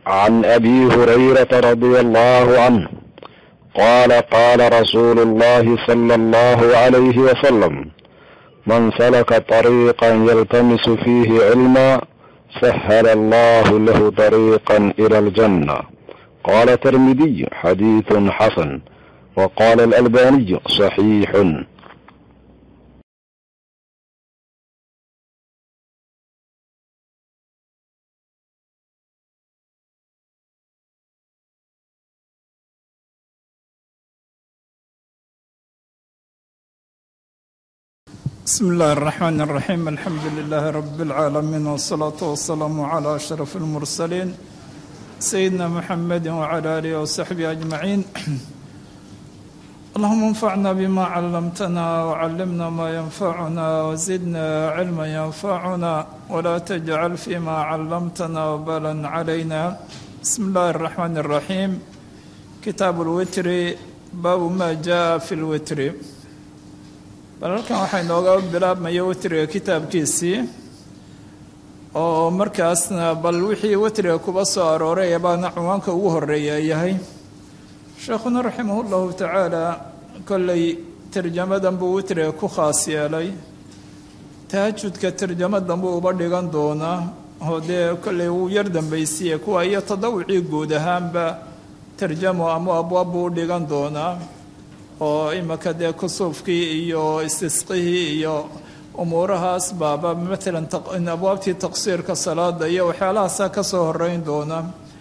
عن ابي هريره رضي الله عنه قال قال رسول الله صلى الله عليه وسلم من سلك طريقا يلتمس فيه علما سهل الله له طريقا الى الجنه قال الترمذي حديث حسن وقال الالباني صحيح بسم الله الرحمن الرحيم الحمد لله رب العالمين والصلاة والسلام على أشرف المرسلين سيدنا محمد وعلى آله وصحبه أجمعين اللهم انفعنا بما علمتنا وعلمنا ما ينفعنا وزدنا علما ينفعنا ولا تجعل فيما علمتنا وبالا علينا بسم الله الرحمن الرحيم كتاب الوتر باب ما جاء في الوتر bal halkan waxaa inooga bilaabmaya wetriga kitaabkiisii oo markaasna bal wixii wetriga kuba soo arooray baana cinwaanka ugu horeeya yahay sheekhuna raximah llahu tacaala kolley tarjamadan buu wetriga ku khaas yeelay tahajudka tarjamadan buu uba dhigan doonaa oo dee kolley wuu yar dambaysiye kuwa iyo tadawucii guud ahaanba tarjamo ama abwaab buu u dhigan doonaa oo imika dee kusuufkii iyo istisqihii iyo umuurahaas baaba matalan abwaabtii taqsiirka salaada iyo waxyaalahaasa ka soo horeyn doona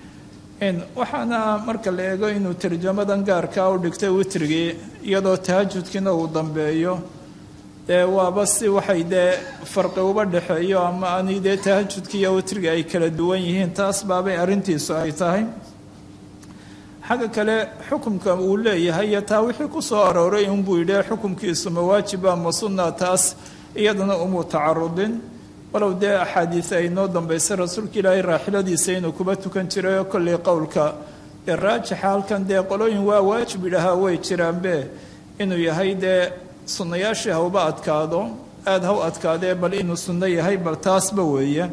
waxaana marka la eego inuu tarjamadan gaarkaa u dhigtay witrigii iyadoo tahajudkiina uu dambeeyo dee waaba si waxay dee farqi uba dhexeeyo ama ani dee tahajudkii iyo witrigii ay kala duwan yihiin taas baabay arrintiisu ay tahay xagga kale xukumka uu leeyahay iyo taa wixii ku soo arooray unbuu yidhi xukumkiisu ma waajiba ma sunna taas iyadana umuu tacarudin walow dee axaadiis ay noo dambaysay rasuulka ilaahay raaxiladiisa inuu kuba tukan jiray oo kolley qowlka dee raajixa halkan dee qolooyin waa waajib yidhaahaa way jiraanbe inuu yahay dee sunnayaashii hauba adkaado aada ha u adkaadee bal inuu sunno yahay bal taasba weeye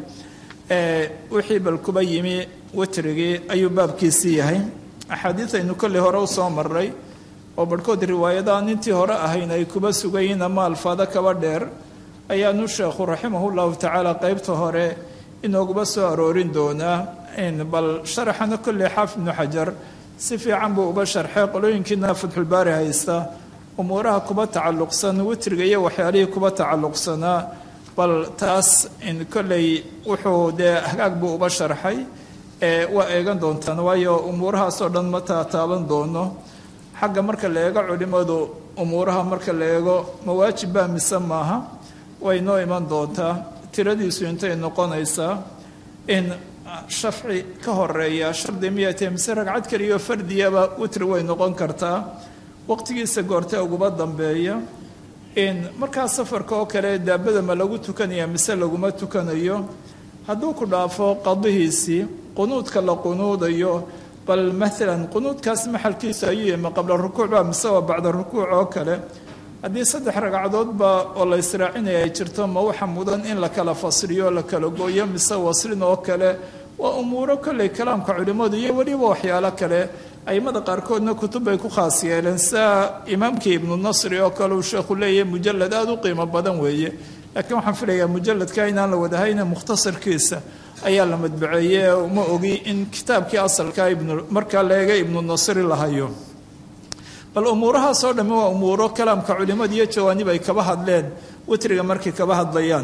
wixii bal kuba yimi witrigii ayuu baabkiisii yahay axaadiis aynu kolley hore usoo maray oo barhkood riwaayadaha intii hore ahayn ay kuba sugayiin ama alfaado kaba dheer ayaanu sheekhu raximahu llahu tacaala qeybta hore inooguba soo aroorin doonaa bal sharaxana kolley xaafid ibnu xajar si fiican buu uba sharxay qolooyinkiina fatxulbaari haysta umuuraha kuba tacalluqsan witriga iyo waxyaalihii kuba tacalluqsanaa bal taas kolley wuxuu dee hagaag buu uba sharxay waa eegan doontaan waayo umuurahaasoo dhan ma taataaban doono xagga marka la eego culimmadu umuuraha marka la eego mawaajibba mise maaha way noo iman doontaa tiradiisu intay noqonaysaa in shafci ka horeeya shardi miyatee mise ragcad kaliyo fardiyaba witri way noqon kartaa waqtigiisa goorte uguba dambeeya in markaa safarka oo kale daabada ma lagu tukanaya mise laguma tukanayo hadduu ku dhaafo qadihiisii qunuudka la qunuudayo bal maalan qunuudkaas maxalkiisu ayuu yimi qabla rukuucba mise waa bacda rukuuc oo kale haddii saddex ragcadoodba oo la israacinaya ay jirto ma waxa mudan in la kala fasriyo la kala gooyo mise waslin oo kale waa umuuro kolley kalaamka culimmadu iyo weliba waxyaalo kale aimada qaarkoodna kutub bay ku khaas yeeleen sida imaamkii ibnu nasri oo kale uu sheekhu leeyahay mujalad aada u qiimo badan weeye laakiin waxaan filayaa mujaladka inaan la wadahayna mukhtasarkiisa ayaa la madbaceeyey uma ogi in kitaabkii asalka ibnu markaa la eega ibnu nasri la hayo bal umuurahaasoo dhamme waa umuuro kalaamka culimmada iyo jawaanib ay kaba hadleen witriga markay kaba hadlayaan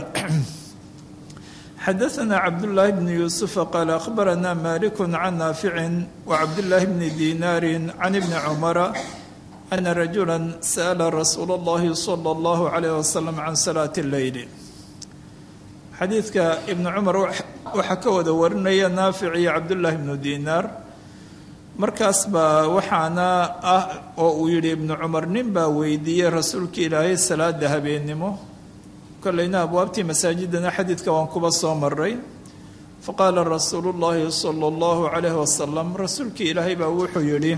xadaثna cabdالlahi bn yuusufa qaala akhbarana malik can naaficin wacabdالlahi bni dinaari can ibni cumara ana rajula sa'la rasuul اllahi salى اllahu عalayh wasalam can salaati اleyli xadiidka ibnu cumar waxaa ka wada warinaya naafic iyo cabdullaahi ibnu dinaar markaas baa waxaana ah oo uu yidhi ibnu cumar nin baa weydiiyey rasuulka ilaahay salaada habeennimo kolleyna abwaabtii masaajidana xadiidka waan kuba soo maray faqaala rasuulu llaahi sala allahu calayhi wasalam rasuulkii ilaahay baa wuxuu yidhi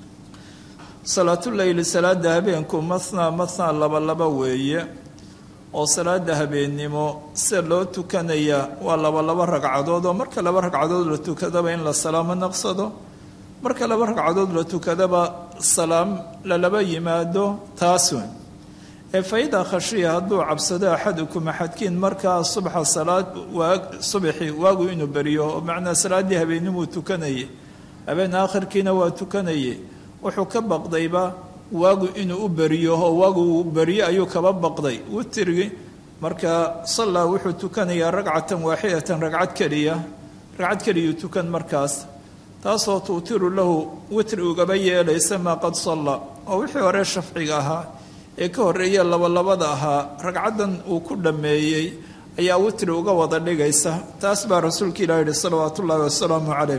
salaatuleyli salaada habeenku mathnaa mathnaa laba laba weeye oo salaada habeennimo sida loo tukanaya waa laba laba ragcadood oo marka laba ragcadood la tukadaba in la salaamo naqsado marka laba ragcadood la tukadaba salaam lalaba yimaado taas weyn ee fa-idaa khashiya hadduu cabsado axadukum axadkiin markaa subxa salaad waa subaxii waagu inuu beriyo oo macnaa salaaddii habeennimuu tukanayay habeen aakhirkiina waa tukanayay wuxuu ka baqdayba waagu inuu u beriyo oo waagu uu beriyo ayuu kaba baqday witrigi marka sallaa wuxuu tukanayaa ragcatan waaxidatan ragcad keliya ragcad keliyuu tukan markaas taasoo tuutiru lahu witri ugaba yeelaysa maa qad salla oo wixii hore shafciga ahaa ee ka horreeya labalabada ahaa ragcaddan uu ku dhammeeyey ayaa witri uga wada dhigaysa taas baa rasuulka ilah yihi salawaatu ullaahi wasalaamu calayh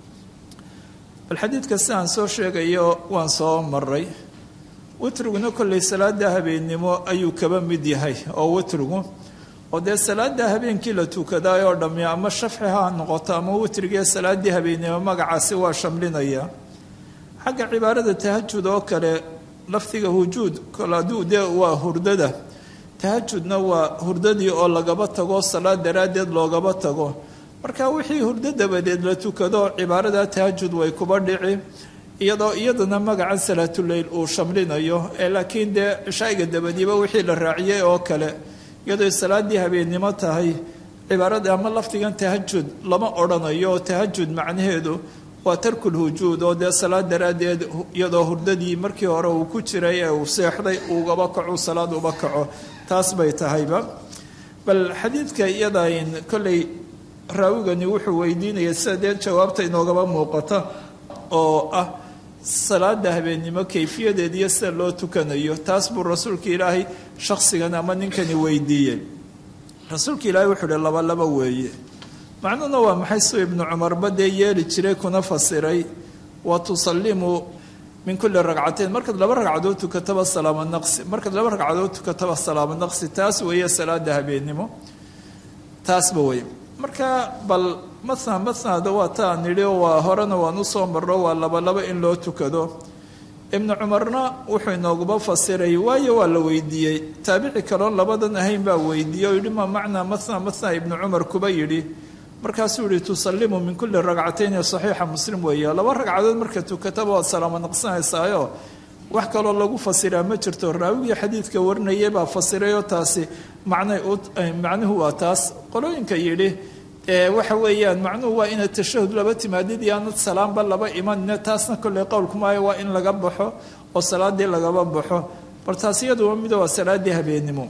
bal xadiidka si aan soo sheegayo waan soo maray witriguna kollay salaada habeennimo ayuu kaba mid yahay oo witrigu oo dee salaada habeenkii la tukadaay oo dhammi ama shafci ha noqoto ama witrigee salaaddii habeennimo magacaasi waa shamlinaya xagga cibaarada tahajud oo kale lafdiga hujuud kolaaduu dee waa hurdada tahajudna waa hurdadii oo lagaba tago salaad daraaddeed loogaba tago marka wixii hurdo dabadeed la tukado cibaarada tahajud way kuba dhici iyadoo iyadana magacan salaatuleyl uu shamlinayo ee laakiin dee cishaa'iga dabadiiba wixii la raaciyey oo kale iyadoo salaaddii habeennimo tahay cibaarada ama lafdigan tahajud lama odhanayo oo tahajud macnaheedu waa tarkul hujuud oo dee salaad daraaddeed iyadoo hurdadii markii hore uu ku jiray ee uu seexday ugaba kaco salaad uba kaco taas bay tahayba bal xadiidka iyadayn kolley raawigani wuxuu weydiinaya sida dee jawaabta inoogaba muuqata oo ah salaada habeennimo kayfiyadeed iyo sida loo tukanayo taas buu rasuulka ilaahay shakhsigan ama ninkani weydiiyey rasuulka ilaahay wuxuu uhi laba laba weeye macnuhuna waa maxay suu ibnu cumarba dee yeeli jiray kuna fasiray wa tusallimu min kulli ragcateyn markaad laba ragcadood tukataba salaamo naqsi markaad laba ragcadood tukataba salaamo naqsi taas weeye salaada habeennimo taasba wey marka bal matna matnada waa ta aan nidhi oo waa horena waan usoo marro waa laba laba in loo tukado ibnu cumarna wuxuu inooguba fasiray waayo waa la weydiiyey taabici kaloon labadan ahayn baa weydiiyey oo yidhi ma macnaa matna matna ibnu cumar kuba yidhi markaasuu yihi tusallimu min kulli ragcatayni saxiixa muslim weeye laba ragcadood marka tukataba waad salaamo naqsanaysaayo wax kaloo lagu fasiraa ma jirto raawigii xadiidka warinayay baa fasirayoo taasi macnay macnuhu waa taas qolooyinka yidhi waxa weeyaan macnuhu waa inaad tashahud laba timaadid iyo aanad salaamba laba imanine taasna kolley qowlkumaayo waa in laga baxo oo salaadii lagaba baxo bal taas iyaduwa mida waa salaaddii habeennimo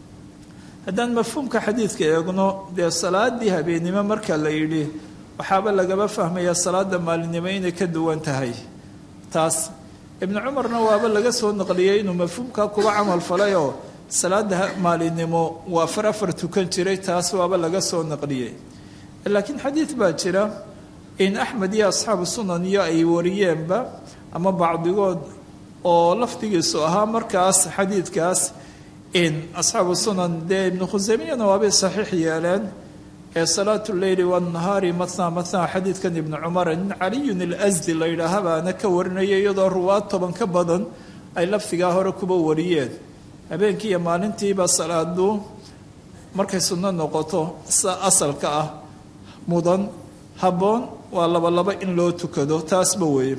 haddaan mafhuumka xadiidka eegno dee salaadii habeennimo marka la yidhi waxaaba lagaba fahmayaa salaada maalinimo inay ka duwan tahay taas ibnu cumarna waaba laga soo naqliyey inuu mafhuumkaa kuba camal falay oo salaada maalinimo waa afar afar tukan jiray taas waaba laga soo naqliyey laakiin xadiid baa jira in axmed iyo asxaabu sunan iyo ay wariyeenba ama bacdigood oo lafdigiisu ahaa markaas xadiidkaas in asxaabu sunan dee ibnu khuseymiyana waabay saxiix yeeleen ee salaatu leyli wanahaari matna matna xadiidkan ibnu cumar nin caliyun ilasdi la yidhaaha baana ka warinaya iyadoo ruwaad toban ka badan ay lafdigaa hore kuba wariyeen habeenkii iyo maalintiiba salaadu markay sunno noqoto sa asalka ah mudan habboon waa laba laba in loo tukado taasba weeye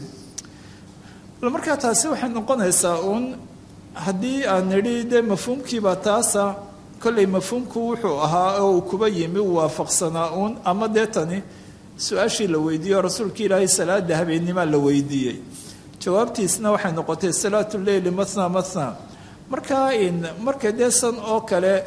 bal markaa taasi waxay noqonaysaa uun haddii aan nidhi dee mafhuumkiiba taasa kolley mafhuumku wuxuu ahaa oo uu kuba yimi u waafaqsanaa uun ama dee tani su-aashii la weydiiye oo rasuulka ilaahay salaada habeennimaa la weydiiyey jawaabtiisna waxay noqotay salaatu leyli matna matna markaa in marka dee san oo kale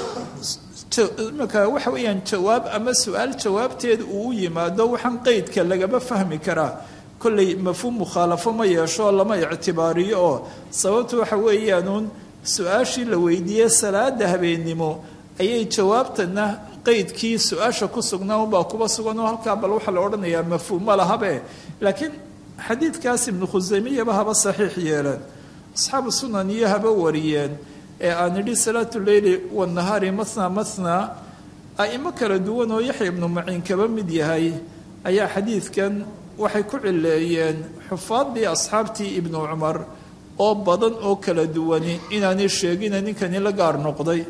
imika waxa weeyaan jawaab ama su-aal jawaabteeda uu u yimaado waxaan qeydka lagaba fahmi karaa kolley mafhuum mukhaalafo ma yeesho lama ictibaariyo oo sababtu waxa weeyaanuun su-aashii la weydiiyey salaada habeennimo ayay jawaabtana qeydkii su-aasha ku sugnaa unbaa kuba sugan oo halkaa bal waxaa la odhanayaa mafhuum ma lahabe laakiin xadiidkaas ibnu khuseymiyaba haba saxiix yeeleen asxaabu sunan iyo haba wariyeen ee aan idhi salaatu leyli wanahaari matna matna a'imo kala duwan oo yaxya ibnu maciin kaba mid yahay ayaa xadiidkan waxay ku cileeyeen xufaaddii asxaabtii ibnu cumar oo badan oo kala duwani inaanay sheegina ninkani la gaar noqday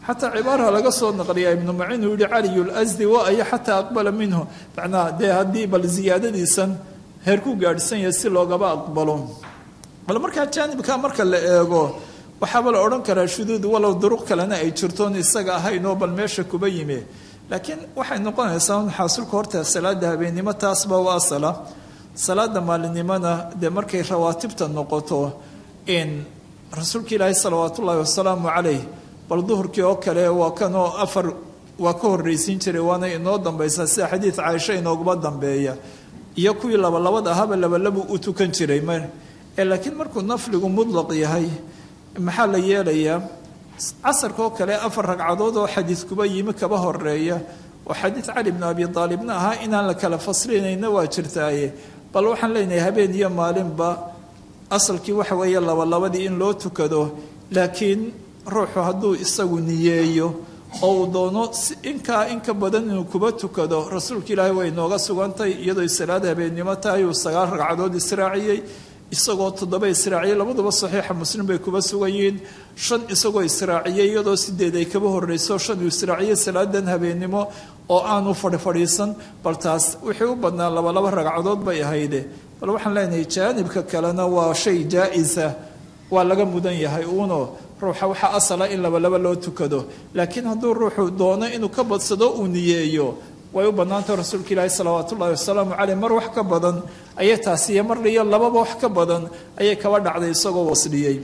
xataa cibaara laga soo naqliyaa ibnu macin uu yihi caliyu lasdi wa ayo xataa aqbala minhu macnaa dee haddii bal ziyaadadiisan heer ku gaadhsan yahay si loogaba aqbalo bal markaa jaanibka marka la eego waxaaba la odhan karaa shuduud walow duruq kalena ay jirtoon isaga ahayn oo bal meesha kuba yimi laakiin waxay noqonaysaa un xaasulka horta salaada habeennimo taasba u asala salaada maalinimona dee markay rawaatibta noqoto in rasuulka ilaahi salawaat ullaahi wasalaamu calayh bal duhurkii oo kale waa kanoo afar waa ka horraysiin jiray waana inoo dambaysaa sida xadiid caaisha inooguma dambeeya iyo kuwii labalabad ahaba labalabuu u tukan jiray m ee laakiin markuu nafligu mudlaq yahay maxaa la yeelayaa casarka oo kale afar ragcadood oo xadiid kuba yimi kaba horeeya oo xadiid cali bnu abi aalibna ahaa inaan la kala faslinayna waa jirtaaye bal waxaan leenahay habeen iyo maalinba asalkii waxa weeye labalabadii in loo tukado laakiin ruuxu hadduu isagu niyeeyo oo uu doono inkaa inka badan inuu kuba tukado rasuulka ilaahay way nooga sugantay iyadoo salaad habeennimo tahay uu sagaal ragcadood israaciyey isagoo toddoba israaciyey labaduba saxiixa muslim bay kuba sugan yihiin shan isagoo israaciyey iyadoo sideed ay kaba horreyso shan uu israaciyey salaadan habeennimo oo aanu fadhifadhiisan bal taas wixii u badnaa labalaba ragcadood bay ahayde bal waxaan leenahay jaanibka kalena waa shay jaa-isa waa laga mudan yahay uuno ruuxa waxaa asala in labalaba loo tukado laakiin hadduu ruuxu doono inuu ka badsado uu niyeeyo way u bannaantah rasuulka ilaahi salawaat ullahi wasalaamu caleyh mar wax ka badan ayay taasiiyo mar iyo lababa wax ka badan ayay kaba dhacday isagoo wasdhiyey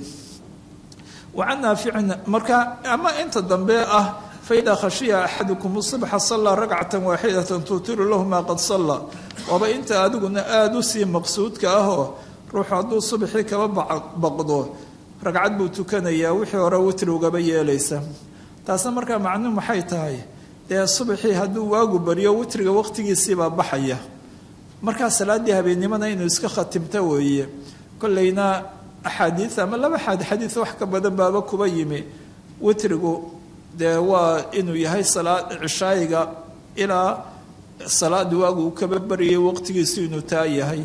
wa can naaficin marka ama inta dambe ah faida khashiya axadukum subxa sallaa ragcatan waaxidatan tuutiru lahu maa qad salla waaba inta adiguna aada u sii maqsuudka ahoo ruuxu hadduu subaxii kaba baqdo ragcad buu tukanayaa wixii hore witri ugaba yeelaysa taasna markaa macnuhu maxay tahay dee subaxii hadduu waagu baryo witriga waqtigiisiibaa baxaya markaa salaaddii habeennimona inuu iska khatimto weeye kollayna axaadiid ama laba xaad xadiid wax ka badan baaba kuba yimi witrigu dee waa inuu yahay salaad cishaayiga ilaa salaada waagu uu kaba baryay waqtigiisu inuu taa yahay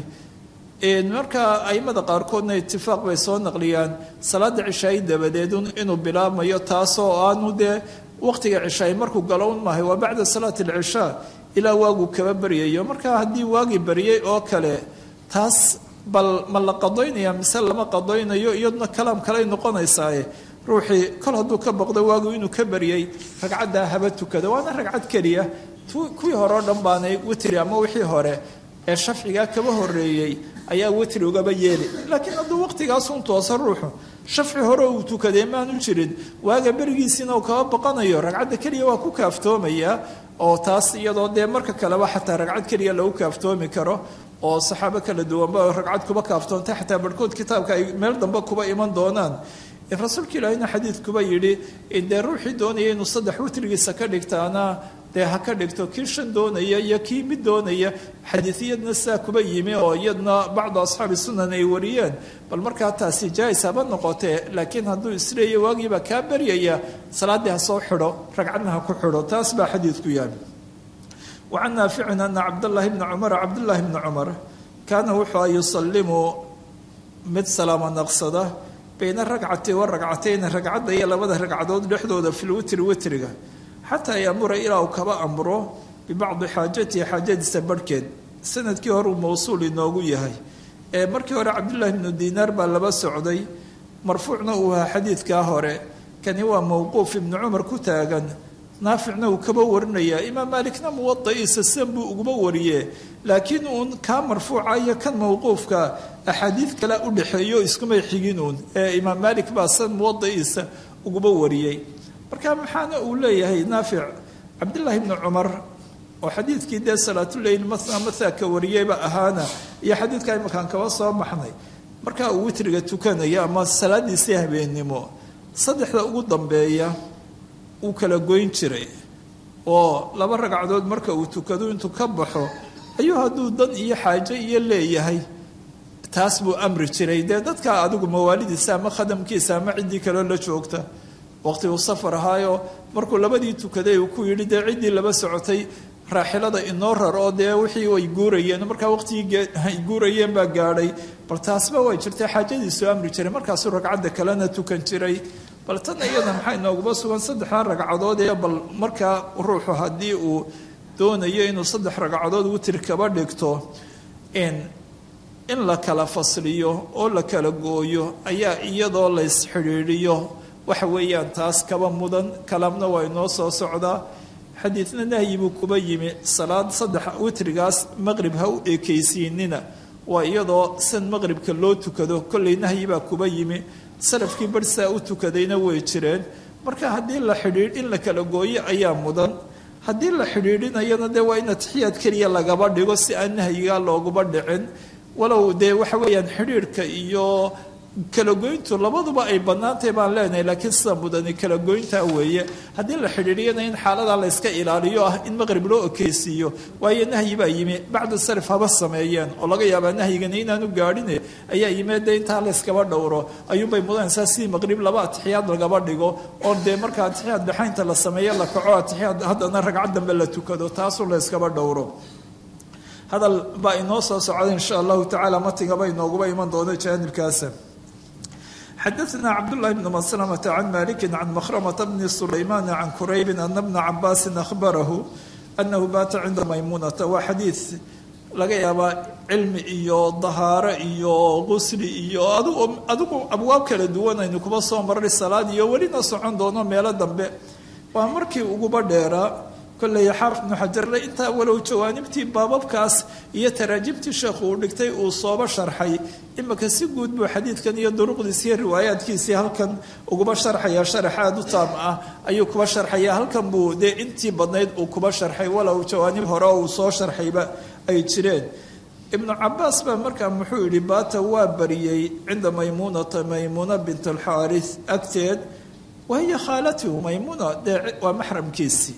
marka aimada qaarkoodna itifaaq bay soo naqliyaan salaada cishaayi dabadeed inuu bilaabmayo taasoo aanu dee waqtiga cishaay markuu galo un maahay waa bacda salaati alcishaa ilaa waagu kaba baryayo marka haddii waagii baryay oo kale taas bal ma la qadoynaya mise lama qadoynayo iyaduna kalaam kaley noqonaysaaye ruuxii kol hadduu ka baqdo waagu inuu ka baryay ragcaddaa haba tukada waana ragcad keliya kuwii hore o dhan baanay witri ama wixii hore ee shafcigaa kaba horeeyey ayaa witri ugaba yeeli laakiin hadduu waqtigaasun toosa ruuxu shafci hore uu tukaday maanu jirin waaga berigiisiina uu kaba baqanayo ragcadda keliya waa ku kaaftoomayaa oo taas iyadoo dee marka kaleba xataa ragcad keliya lagu kaaftoomi karo oo saxaabo kala duwanba ragcad kuba kaaftoontay xataa barhkood kitaabka ay meel dambe kuba iman doonaan rasuulka ilaahina xadiidkuba yidhi dee ruuxii doonaya inuu saddex witrigiisa ka dhigtaana dee ha ka dhigto kii shan doonaya iyo kii mid doonaya xadiidiyadna sidaa kuba yimi oo iyadna bacdu asxaabi sunan ay wariyeen bal markaa taasi jaais haba noqotee laakiin hadduu isleeya waagiibaa kaa baryaya salaaddii ha soo xidho ragcadna ha ku xidho taas baa xadiidku yahay wa can naaficin ana cabdallaahi bni cumara cabdullaahi bni cumar kaana wuxuu yusalimu mid salaamo naqsada bayna ragcati wa ragcatayni ragcadda iyo labada ragcadood dhexdooda fi lwitri witriga xataa yamura ilaa uu kaba amro bibacdi xaajatihi xaajadiisa barhkeed sanadkii hore uu mawsuul inoogu yahay ee markii hore cabdullaahi bnu diinaar baa laba socday marfuucna uu ahaa xadiidkaa hore kani waa mowquuf ibnu cumar ku taagan naaficna uu kaba warinayaa imaam maalikna muwada'iisa sidan buu uguba wariye laakiin uun kaa marfuuca iyo kan mowquufka axaadiid kale u dhexeeyo iskumay xigin uun ee imaam maalik baa san muwada'iisa uguba wariyey marka maxaana uu leeyahay naafic cabdillaahi bni cumar oo xadiidkii dee salaatuleyl matna mathaaka wariyeyba ahaana iyo xadiidka imakaan kaba soo baxnay markaa uu witriga tukanaya ama salaadiisii habeennimo saddexda ugu dambeeya uu kala goyn jiray oo laba ragcadood marka uu tukado intuu ka baxo ayuu hadduu dan iyo xaajo iyo leeyahay taas buu amri jiray dee dadka adigu mawaalidiisa ama khadamkiisa ama ciddii kaleo la joogta waqti uu safar ahaayo markuu labadii tukaday uu ku yidhi dee ciddii laba socotay raaxilada inoo rar oo dee wixii way guurayeen markaa waqtigii ay guurayeen baa gaadhay bal taasba way jirtay xaajadiisu amri jiray markaasuu ragcadda kalena tukan jiray bal tan iyada maxaa inooguma sugan saddexdaa ragcadood ee bal markaa ruuxu haddii uu doonayo inuu saddex ragcadood witir kaba dhigto in in la kala fasliyo oo la kala gooyo ayaa iyadoo la ysxidhiidhiyo waxa weeyaan taas kaba mudan kalamna waa inoo soo socdaa xadiidna nahyi buu kuba yimi salaad saddex witrigaas maqrib ha u ekaysiinina waa iyadoo san maqribka loo tukado kollay nahyi baa kuba yimi salafkii barhsaa u tukadayna way jireen marka haddii la xidhiidh in la kala gooyo ayaa mudan haddii la xidhiidhinayana dee waa in atixiyaad keliya lagaba dhigo si aan nahyigaa looguba dhicin walow dee waxa weeyaan xidhiidhka iyo kalagoyntu labaduba ay bannaantahay baan leenahay laakiin sida mudani kalagoyntaa weeye haddii la xidhiidhiyana in xaaladaa la yska ilaaliyo ah in maqrib loo okeysiiyo waayo nahyi baa yimi bacdu salaf haba sameeyeen oo laga yaabaa nahyigani inaanu gaadhine ayaa yimee dee intaa la yskaba dhowro ayuunbay mudanaysaa sidii maqrib laba atixiyaad lagaba dhigo oo dee marka atixiyaad dhaxaynta la sameeyo la kaco atixiyaad haddana ragcad dambe la tukado taasuu la yskaba dhowro hadal baa inoo soo socda insha allahu tacaala matigaba inooguba iman doono jaanibkaasa xadaثna cabdالlahi bn mslmة can maliki can mkrmة bni sulayman can kuraybi ana bna cabaasi ahbarahu anahu baata cinda maymunata waa xadiid laga yaabaa cilmi iyo dahaaro iyo qusli iyo adigu abwaab kala duwan aynu kuba soo maray salaad iyo welina socon doono meelo dambe waa markii uguba dheeraa kolley xaafid ibnu xajarle intaa walow jawaanibtii baababkaas iyo taraajibtii sheekhu uu dhigtay uu sooba sharxay imika si guud buu xadiidkan iyo duruqdiisi iyo riwaayaadkiisii halkan uguba sharxaya sharax aada u taam ah ayuu kuba sharxaya halkan buu dee intii badnayd uu kuba sharxay walow jawaanib hore uu soo sharxayba ay jireen ibnu cabaas baa markaa muxuu yidhi baata waa bariyey cinda maymuunata maymuuna bint alxaaris agteed wahiya khaalatihu maymuuna dee waa maxramkiisii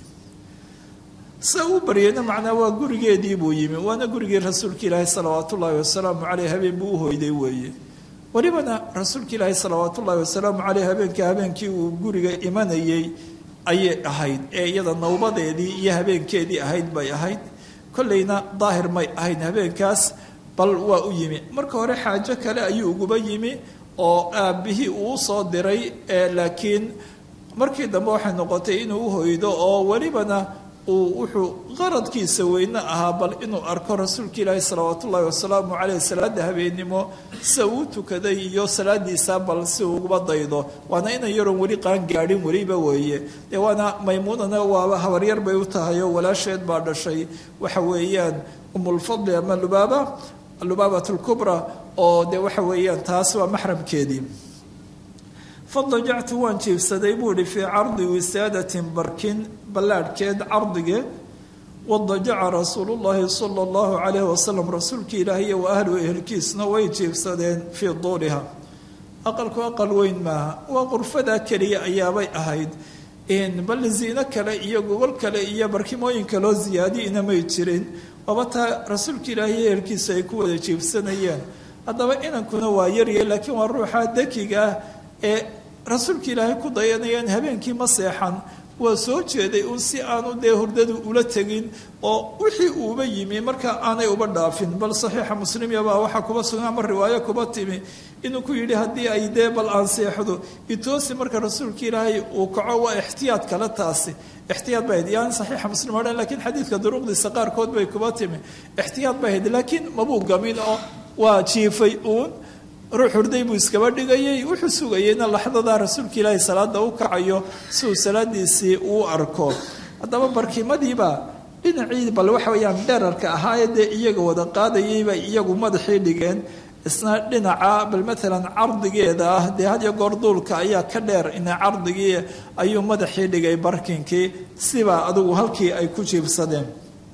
sa uu baryayna macnaa waa gurigeedii buu yimi waana gurigii rasuulka ilaahi salawaat ullaahi wasalaamu caleyh habeen buu u hoyday weeye welibana rasuulka ilaahi salawaat ullaahi wasalaamu caleyh habeenka habeenkii uu guriga imanayey ayay ahayd ee iyada nawbadeedii iyo habeenkeedii ahayd bay ahayd kolleyna daahir may ahayn habeenkaas bal waa u yimi marka hore xaajo kale ayuu uguba yimi oo aabbihii uu soo diray laakiin markii dambe waxay noqotay inuu u hoydo oo welibana uu wuxuu qaradkiisa weyne ahaa bal inuu arko rasuulka ilaahi salawaat ullaahi wasalaamu caleyh salaada habeennimo sida uu tukaday iyo salaadiisa bal si uu uguba daydo waana inan yaroon weli qaan gaadhin weliba weeye dee waana maymuunana waaba habaryar bay u tahay oo walaasheed baa dhashay waxa weeyaan umulfadli ama lubaaba lubaabat lkubra oo dee waxa weeyaan taas waa maxramkeedii fadajactu waan jiibsaday buu ihi fii cardi wisaadatin barkin ballaadhkeed cardige wadajaca rasuulu llaahi sala allahu calayhi wasalam rasuulkii ilaahiy wa ahlu ehelkiisna way jiibsadeen fii duuliha aqalku aqal weyn maaha waa qurfadaa keliya ayaabay ahayd bal ziino kale iyo gogol kale iyo barkimooyin kaloo ziyaadiina may jirin waaba taa rasuulka ilaahiy ehelkiisa ay ku wada jiibsanayeen haddaba inankuna waa yarya laakiin waa ruuxa dakiga ah ee rasuulka ilaahay ku dayanayeen habeenkii ma seexan waa soo jeeday uun si aanu dee hurdadu ula tegin oo wixii uuba yimi marka aanay uba dhaafin bal saxiixa muslimyabaa waxaa kuba sugan ama riwaayo kuba timi inuu ku yidhi haddii ay dee bal aan seexdo itoosi marka rasuulka ilaahay uu kaco waa ixtiyaad kale taasi ixtiyaad bay hayd yani saxiixa muslim odhan lakiin xadiidka duruqdiisa qaarkood bay kuba timi ixtiyaad bay hayd laakiin mabuu gamin oo waa jiifay uun ruux hurday buu iskaba dhigayay wuxuu sugayeyna laxdadaa rasuulka ilaahay salaada u kacayo si uu salaadiisii uu arko haddaba barkimadiiba dhinacii bal waxa weyaan dherarka ahaayee dee iyaga wada qaadayayba iyagu madaxii dhigeen isna dhinaca bal maalan cardigeeda ah dee had iyo goor duulka ayaa ka dheer ina cardigii ayuu madaxii dhigay barkinkii sibaa adugu halkii ay ku jiibsadeen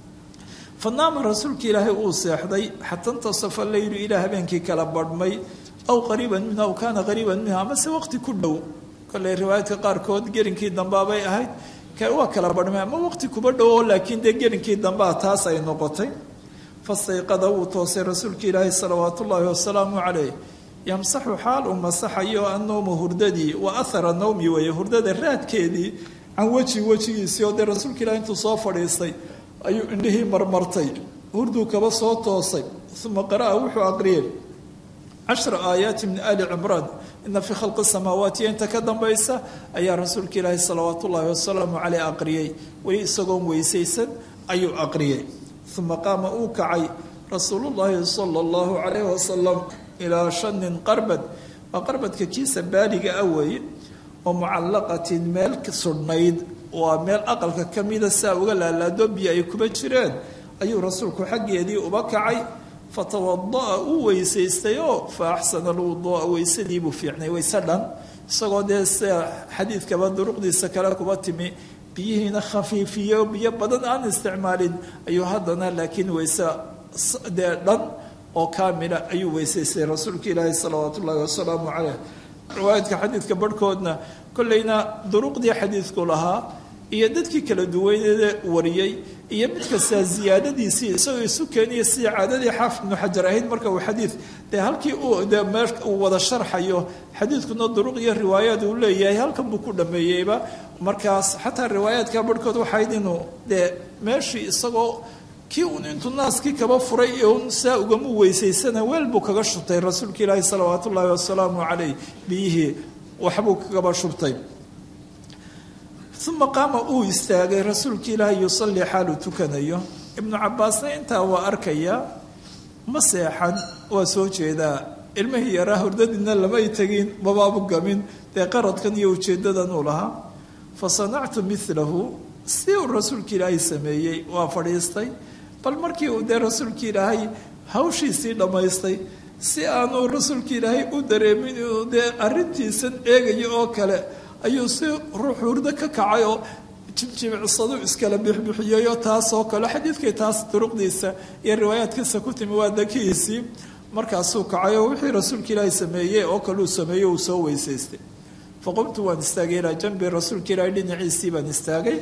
fanaama rasuulka ilaahay uu seexday xata intasafa leylu ilaa habeenkii kala badhmay aw qariiban minhu aw kaana qariiban minhu amase waqti ku dhow kolley riwaayaadka qaarkood gerinkii dambaabay ahayd waa kala badhmay ama waqti kuba dhowo laakiin dee gerinkii dambaa taas ay noqotay fastayqada wuu toosay rasuulka ilaahay salawaat ullaahi wasalaamu caleyh yamsaxu xaal uu masaxayo annowmu hurdadii wa ahara nawmi weeye hurdada raadkeedii can weji wejigiisii oo dee rasuulka ilahay intuu soo fadhiistay ayuu indhihii marmartay hurduu kaba soo toosay uma qara'a wuxuu aqriyey cashra aayaati min ali cimraan ina fii khalqi samaawaati inta ka dambaysa ayaa rasuulka ilaahi salawaat ullaahi wasalaamu caleyh aqriyey weli isagoon weysaysan ayuu aqriyey uma qaama uu kacay rasuulullaahi sala allahu calayhi wasalam ilaa shanin qarbad waa qarbadka kiisa baaliga ah weeye oo mucallaqatin meel sudhnayd waa meel aqalka ka mida saa uga laalaado biyo ay kuba jireen ayuu rasuulku xaggeedii uba kacay fatawada'a uu weysaystay oo fa axsana alwuduu'a weysadiibuu fiicnay weyse dhan isagoo dee sida xadiidkaba duruqdiisa kale kuba timi biyihiina khafiifiyo biyo badan aan isticmaalin ayuu haddana laakiin weyse dee dhan oo kaamila ayuu weysaystay rasuulka ilaahi salawaat ullaahi wasalaamu caleyh riwaayadka xadiidka barhkoodna kolleyna duruqdii xadiidku lahaa iyo dadkii kala duwaneeda wariyey iyo mid kastaa ziyaadadiisii isagoo isu keenaya sidii caadadii xaafid ibnu xajar ahayd marka uu xadiid dee halkii uu dee mee uu wada sharxayo xadiidkuna duruq iyo riwaayaad uu leeyahay halkan buu ku dhameeyeyba markaas xataa riwaayaadka barhkood waxayd inuu dee meeshii isagoo kii uun intuu naaskii kaba furay ee un saa ugama weysaysana weel buu kaga shubtay rasuulka ilaahi salawaat ullaahi wasalaamu caleyh biyihii waxbuu kagaba shubtay uma qaama uu istaagay rasuulka ilaahi yusallii xaaluu tukanayo ibnu cabaasna intaa waa arkaya ma seexan waa soo jeedaa ilmihii yaraa hordadiina lamay tegin babaabu gamin dee qaradkan iyo ujeedadan uu lahaa fa sanactu milahu si uu rasuulka ilaahay sameeyey waa fadhiistay bal markii uu dee rasuulka ilaahay hawshiisii dhammaystay si aanu rasuulka ilaahay u dareemin inuu dee arrintiisan eegayo oo kale ayuu si ruux hurdo ka kacay oo jimjimicsadu iskala bixbixiyayo taasoo kale xadiidkay taas duruqdiisa iyo riwaayaadkiisa ku timi waa dakihiisii markaasuu kacay oo wixii rasuulka ilaahay sameeyey oo kale uu sameeyey uu soo weysaystay faqumtu waan istaagay ilaa janbi rasuulka ilaahay dhinaciisii baan istaagay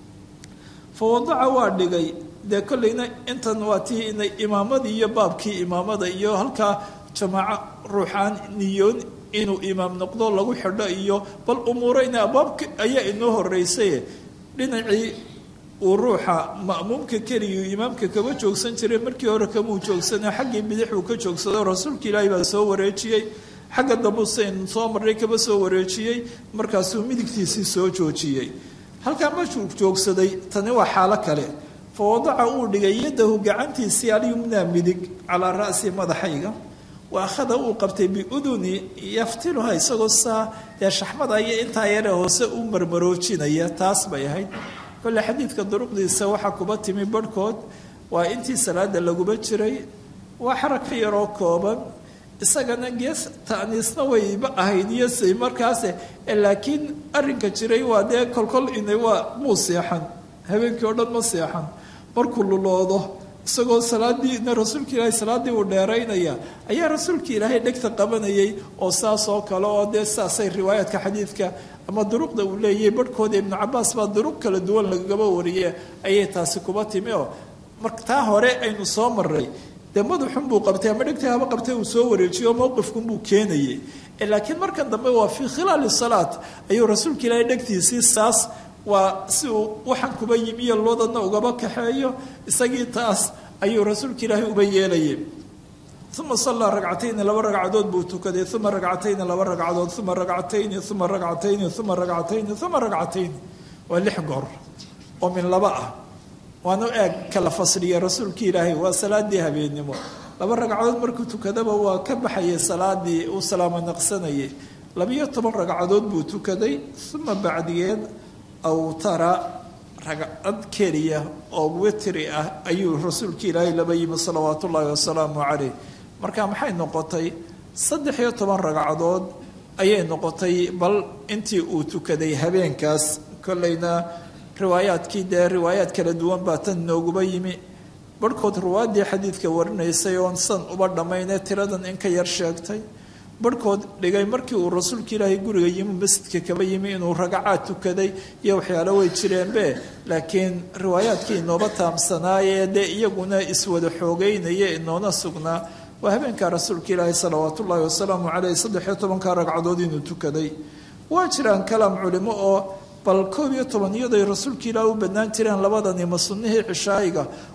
fa wadaca waa dhigay dee kolleyna intan waa tii inay imaamadii iyo baabkii imaamada iyo halkaa jamaaco ruuxaan niyoon inuu imaam noqdo lagu xidho iyo bal umuureyna abaabka ayaa inoo horeysay dhinacii uu ruuxa ma'muumka keliyu imaamka kama joogsan jiray markii hore kamuu joogsana xaggii bidix uu ka joogsado rasuulka ilaahi baa soo wareejiyey xagga dambuseyn soo marray kaba soo wareejiyey markaasuu midigtiisii soo joojiyey halkaa markuu joogsaday tani waa xaalo kale fa wadaca uu dhigay yadahu gacantiisii alyumnaa midig calaa ra'si madaxayga wa akhada uu qabtay biuduni yaftiluha isagoo saa dee shaxmada iyo intaa yare hoose u marmaroojinaya taas bay ahayd kolle xadiidka duruqdiisa waxaa kuba timi barhkood waa intii salaada laguba jiray waa xaraka yaroo kooban isagana gees ta'niisna wayba ahayd iyo say markaase laakiin arrinka jiray waa dee kolkol ina waa muu seexan habeenkii oo dhan ma seexan markuu luloodo isagoo salaadiina rasuulka ilaahay salaaddii uu dheeraynaya ayaa rasuulka ilaahay dhegta qabanayay oo saas oo kale oo dee saasay riwaayaadka xadiidka ama duruqda uu leeyahay barhkooda ibnu cabaas baa duruq kala duwan lagaba wariye ayay taasi kuba timi oo mar taa hore aynu soo maray dee madaxun buu qabtay ama dhegta haba qabtay uu soo wareejiyo mowqifkunbuu keenayay laakiin markan dambe waa fii khilaali salaat ayuu rasuulka ilaahay dhegtiisii saas waa si uu waxaan kuba yimiyo loodadna ugaba kaxeeyo isagii taas ayuu rasuulka ilaahay uba yeelayay uma sallaa ragcatayni laba ragcadood buu tukaday uma ragcatayni laba ragcadood uma ragcatayni uma ragcatayni uma ragcatayni uma ragcatayni waa lix goor oo min laba ah waanu eeg kala fasliya rasuulka ilaahay waa salaadii habeennimo laba ragcadood markuu tukadaba waa ka baxayay salaadii uu salaamo naqsanayay labiyo toban ragcadood buu tukaday uma bacdigeed awtara ragcad keliya oo witri ah ayuu rasuulka ilaahay laba yimi salawaat ullaahi wasalaamu caleyh marka maxay noqotay saddex iyo toban ragcadood ayay noqotay bal intii uu tukaday habeenkaas kolleyna riwaayaadkii dee riwaayaad kala duwan baa tan nooguba yimi barhkood ruwaaddii xadiidka warinaysay oon san uba dhammaynee tiradan in ka yar sheegtay barhkood dhigay markii uu rasuulka ilaahay guriga yimi masjidka kaba yimi inuu ragacaad tukaday iyo waxyaalo way jireenbe laakiin riwaayaadkii inooba taamsanaayee dee iyaguna iswada xoogeynaya inoona sugnaa waa habeenkaa rasuulka ilaahay salawaat ullaahi wasalaamu caleyh saddexiyo tobanka ragcadood inuu tukaday waa jiraan kalaam culimo oo bal koob iyo toban iyaday rasuulka ilaah u bannaan jireen labadani ma sunnihii cishaayiga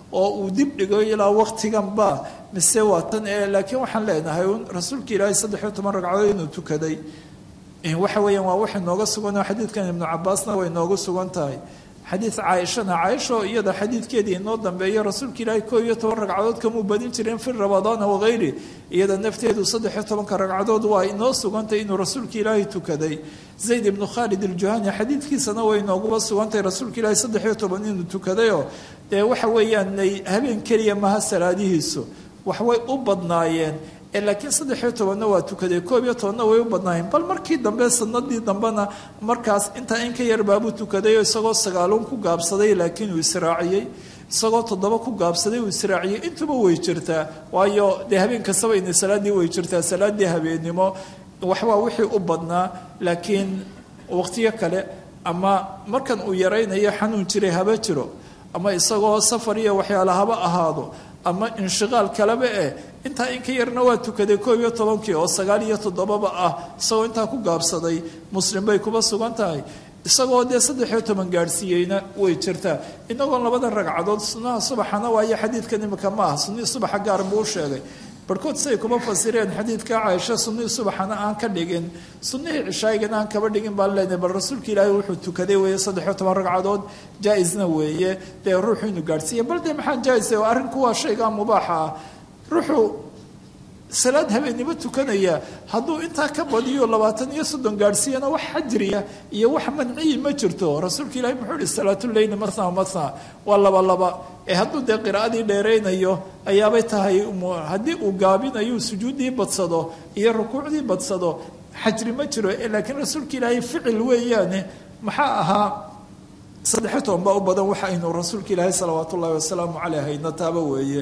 oo uu dib dhigo ilaa waqtiganba mise waa tan ee laakiin waxaan leenahay un rasuulka ilaahay saddexiyo toban ragcadood inuu tukaday waxa weeyaan waa waxa nooga sugan oo xadiidkan ibnu cabaasna way noogu sugan tahay xadiid caaishana caaisho iyada xadiidkeedii inoo dambeeyo rasuulka ilaahay koo iyo toban ragcadood kamuu badin jireen fi ramadaana wakayri iyada nafteedu saddexiyo tobanka ragcadood waa inoo sugantay inuu rasuulka ilaahay tukaday zayd ibnu khaalid aljuhani xadiidkiisana way nooguba sugantahay rasuulka ilaahay saddexiyo toban inuu tukadayoo dee waxa weeyaan habeen keliya maha salaadihiisu waxway u badnaayeen laakiin saddexiyo tobanna waa tukaday koob iyo tobanna way u badnaayeen bal markii dambe sanadii dambena markaas intaa in ka yar baabuu tukaday isagoo sagaaluun ku gaabsaday laakiin uu israaciyey isagoo toddoba ku gaabsaday uu israaciyey intuba way jirtaa waayo dee habeen kastaba ina salaadii way jirtaa salaadii habeennimo waxbaa wixii u badnaa laakiin waqtiyo kale ama markan uu yaraynayo xanuun jiray haba jiro ama isagoo safar iyo waxyaala haba ahaado ama inshiqaal kaleba eh intaa in ka yarna waa tukaday koob iyo tobankii oo sagaal iyo toddobaba ah isagoo intaa ku gaabsaday muslim bay kuba sugan tahay isagoo dee saddexiyo toban gaadhsiiyeyna way jirtaa inagoon labada ragcadood sunnaha subaxana waayo xadiidkan imika ma ah sunnihii subaxa gaar buu u sheegay barhkood siay kuma fasireen xadiidka caaisha sunnihii subaxana aan ka dhigin sunnihii cishaayigana aan kaba dhigin baan leenahay bal rasuulka ilaahay wuxuu tukaday weeye saddexiyo toban ragcadood jaa-isna weeye dee ruuxu inuu gaadhsiiya bal dee maxaa jaa-isa arrinku waa shaygaa mubaaxa ah ruuxuu salaad habeennimo tukanaya hadduu intaa ka badiyo labaatan iyo soddon gaadhsiiyana wax xajriya iyo wax manciyi ma jirto rasuulka ilahi muxuu ihi salaatuleyli matna matna waa laba laba ee hadduu dee qiraa'adii dheeraynayo ayaabay tahay haddii uu gaabinayo sujuuddii badsado iyo rukuucdii badsado xajri ma jiro laakiin rasuulka ilaahay ficil weeyaane maxaa ahaa saddexiyo toban baa u badan waxa aynu rasuulka ilaahay salawaat ullahi wasalaamu caleyh hayna taaba weeye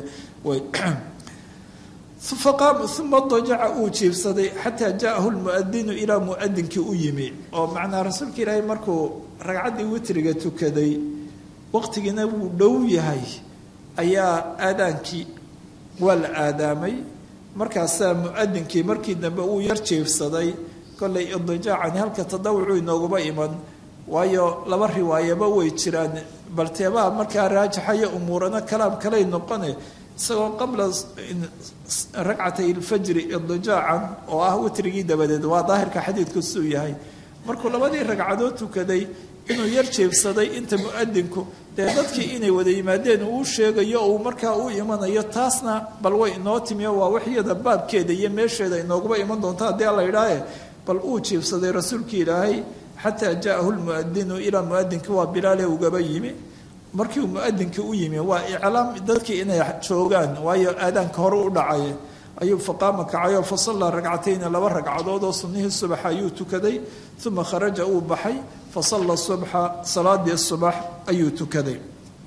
uma dajaca uu jiibsaday xataa jaahu lmuadinu ilaa muadinkii u yimi oo macnaa rasuulka ilaahay markuu ragcaddii witriga tukaday waqtigiina wuu dhow yahay ayaa aadaankii waa la aadaamay markaasaa muadinkii markii dambe uu yar jiibsaday kollay idijaacani halka tadawucu inooguba iman waayo laba riwaayaba way jiraan balteebaa markaa raajaxaya umuurana kalaam kalay noqone isagoo qabla ragcatay ilfajri idijaacan oo ah witrigii dabadeed waa daahirka xadiidku siduu yahay markuu labadii ragcadood tukaday inuu yar jeebsaday inta muadinku dee dadkii inay wada yimaadeen uu sheegayo uu markaa u imanayo taasna bal way inoo timiyo waa waxyada baabkeeda iyo meesheeda inooguba iman doonto haddii alla idhaahe bal uu jiibsaday rasuulkii ilaahay xataa jaahu lmuadinu ilaa muadinkii waa bilaale ugaba yimi markii uu muadinkii u yimi waa iclaam dadkii inay joogaan waayo aadaanka hore u dhacay ayuu faqaama kacay oo fasallaa ragcatayni laba ragcadood oo sunnihii subaxa ayuu tukaday uma kharaja uu baxay fasalla subxa salaadii subax ayuu tukaday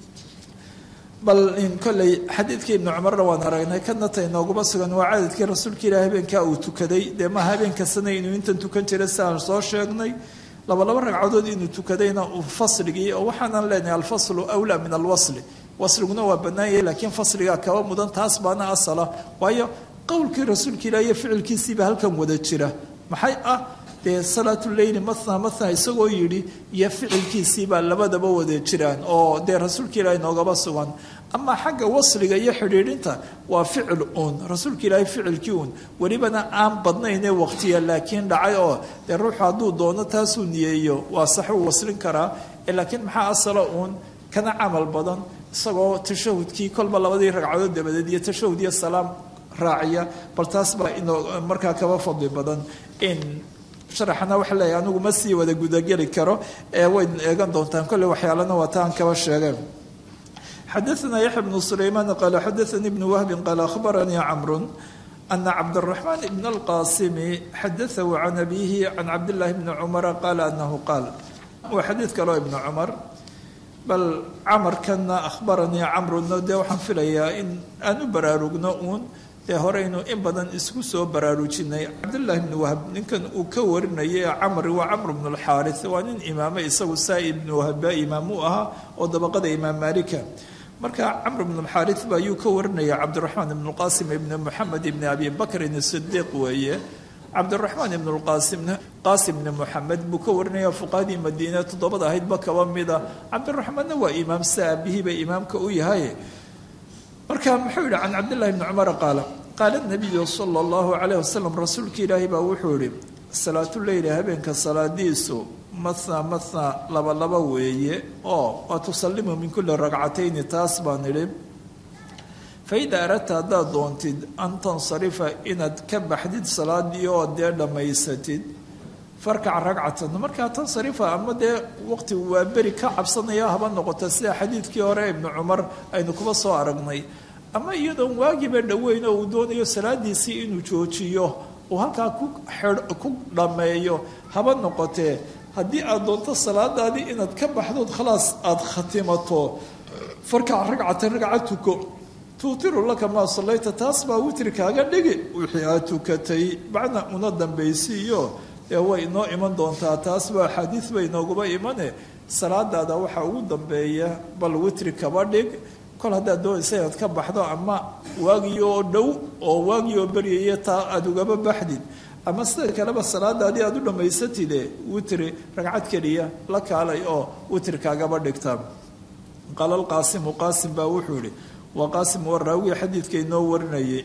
bal in kolley xadiidkii ibnu cumarna waan aragnay kana ta inooguma sugan waa cadadkii rasuulka ilahi habeenkaa uu tukaday dee ma habeenkasana inuu intan tukan jiray si aan soo sheegnay laba laba ragcadood inuu tukadayna uu fasligii oo waxaanan leenahay alfaslu awlaa min alwasli wasliguna waa bannaanyay laakiin fasligaa kaba mudan taas baana asala waayo qowlkii rasuulka ilah iyo ficilkiisiiba halkan wada jira maxay ah dee salaatuleyli matna matna isagoo yidhi iyo ficilkiisiibaa labadaba wada jiraan oo dee rasuulka ilaah inoogaba sugan amaa xagga wasliga iyo xidhiidhinta waa ficil uun rasuulka ilaahay ficilkii uun welibana aan badnaynee waqtiya laakiin dhacay oo dee ruuxu hadduu doono taasuu niyeeyo waa sax uu waslin karaa laakiin maxaa asala uun kana camal badan isagoo tashahudkii kolba labadii ragcadood dabadeed iyo tashahud iyo salaam raaciya bal taas baa inoo markaa kaba fadli badan in sharaxana waxa leeyahay anigu ma sii wada gudageli karo ee way eegan doontaan kolley waxyaalana waa taan kaba sheegeen xadaثna yaxya bnu sulaymaan qaala xadaثanii bnu wahbi qaala akhbaranii camru ana cabdالraxmaan bn اlqasimi xadaثahu can abihi can cabdillaahi bni cumara qaala anahu qaal waa xadiid kaloo ibnu cumar bal camarkana akhbaranii camruna dee waxaan filayaa in aan u baraarugno uun dee horeynu in badan isku soo baraarujinay cabdullaahi bni wahab ninkan uu ka warinayay camri waa camr bnu lxaari waa nin imaame isagu saa ibnu wahaba imaam u ahaa oo dabaqada imaam maalika marka camr bnu lxaari ba ayuu ka warinaya cabdiraxmaan ibnu qasim ibni moxamed ibni abi bakrin sidiiq weeye cabdiraxmaan ibn lqaasim qaasim bni moxamed buu ka warinaya fuqahadii madiine toddobada ahaydba kaba mida cabdiraxmaanna waa imaam sa aabihii bay imaamka u yahay marka muxuu yihi can cabdillahi bni cumara qaala qaala nabiyu sala allahu calayh wasalam rasuulka ilaahi baa wuxuu yihi salaatuleyli habeenka salaadiisu mathnaa mathnaa laba laba weeye oo waa tusalimu min kulli ragcatayni taas baan idhi faida aradta haddaad doontid an tansarifa inaad ka baxdid salaadii oo dee dhammaysatid farkac ragcatan markaa tansarifa ama dee waqti waa beri ka cabsanaya haba noqota sida xadiidkii hore ibnu cumar aynu kuba soo aragnay ama iyadoon waagiba dhoweyn oo uu doonayo salaadiisii inuu joojiyo uu halkaa ku ku dhammeeyo haba noqotee haddii aad doonto salaadaadii inaad ka baxdood khalaas aada khatimato farkac ragcatan ragca tuko tuutiru laka maa sallayta taas baa witri kaaga dhigi wixii aad tukatay macna una dambaysiiyo ee way inoo iman doontaa taas baa axaadiis bay inooguba imane salaadaada waxaa ugu dambeeya bal witri kaba dhig kol haddaad doonaysa inaad ka baxdo ama waagii oo dhow oo waagii oo beryaya taa aada ugaba baxdid ama sida kaleba salaadaadii aada u dhammaysatide witri ragcad keliya la kaalay oo witri kaagaba dhigta qaala alqaasimu qaasim baa wuxuu ihi waa qaasim waa raawiya xadiidka inoo warinayay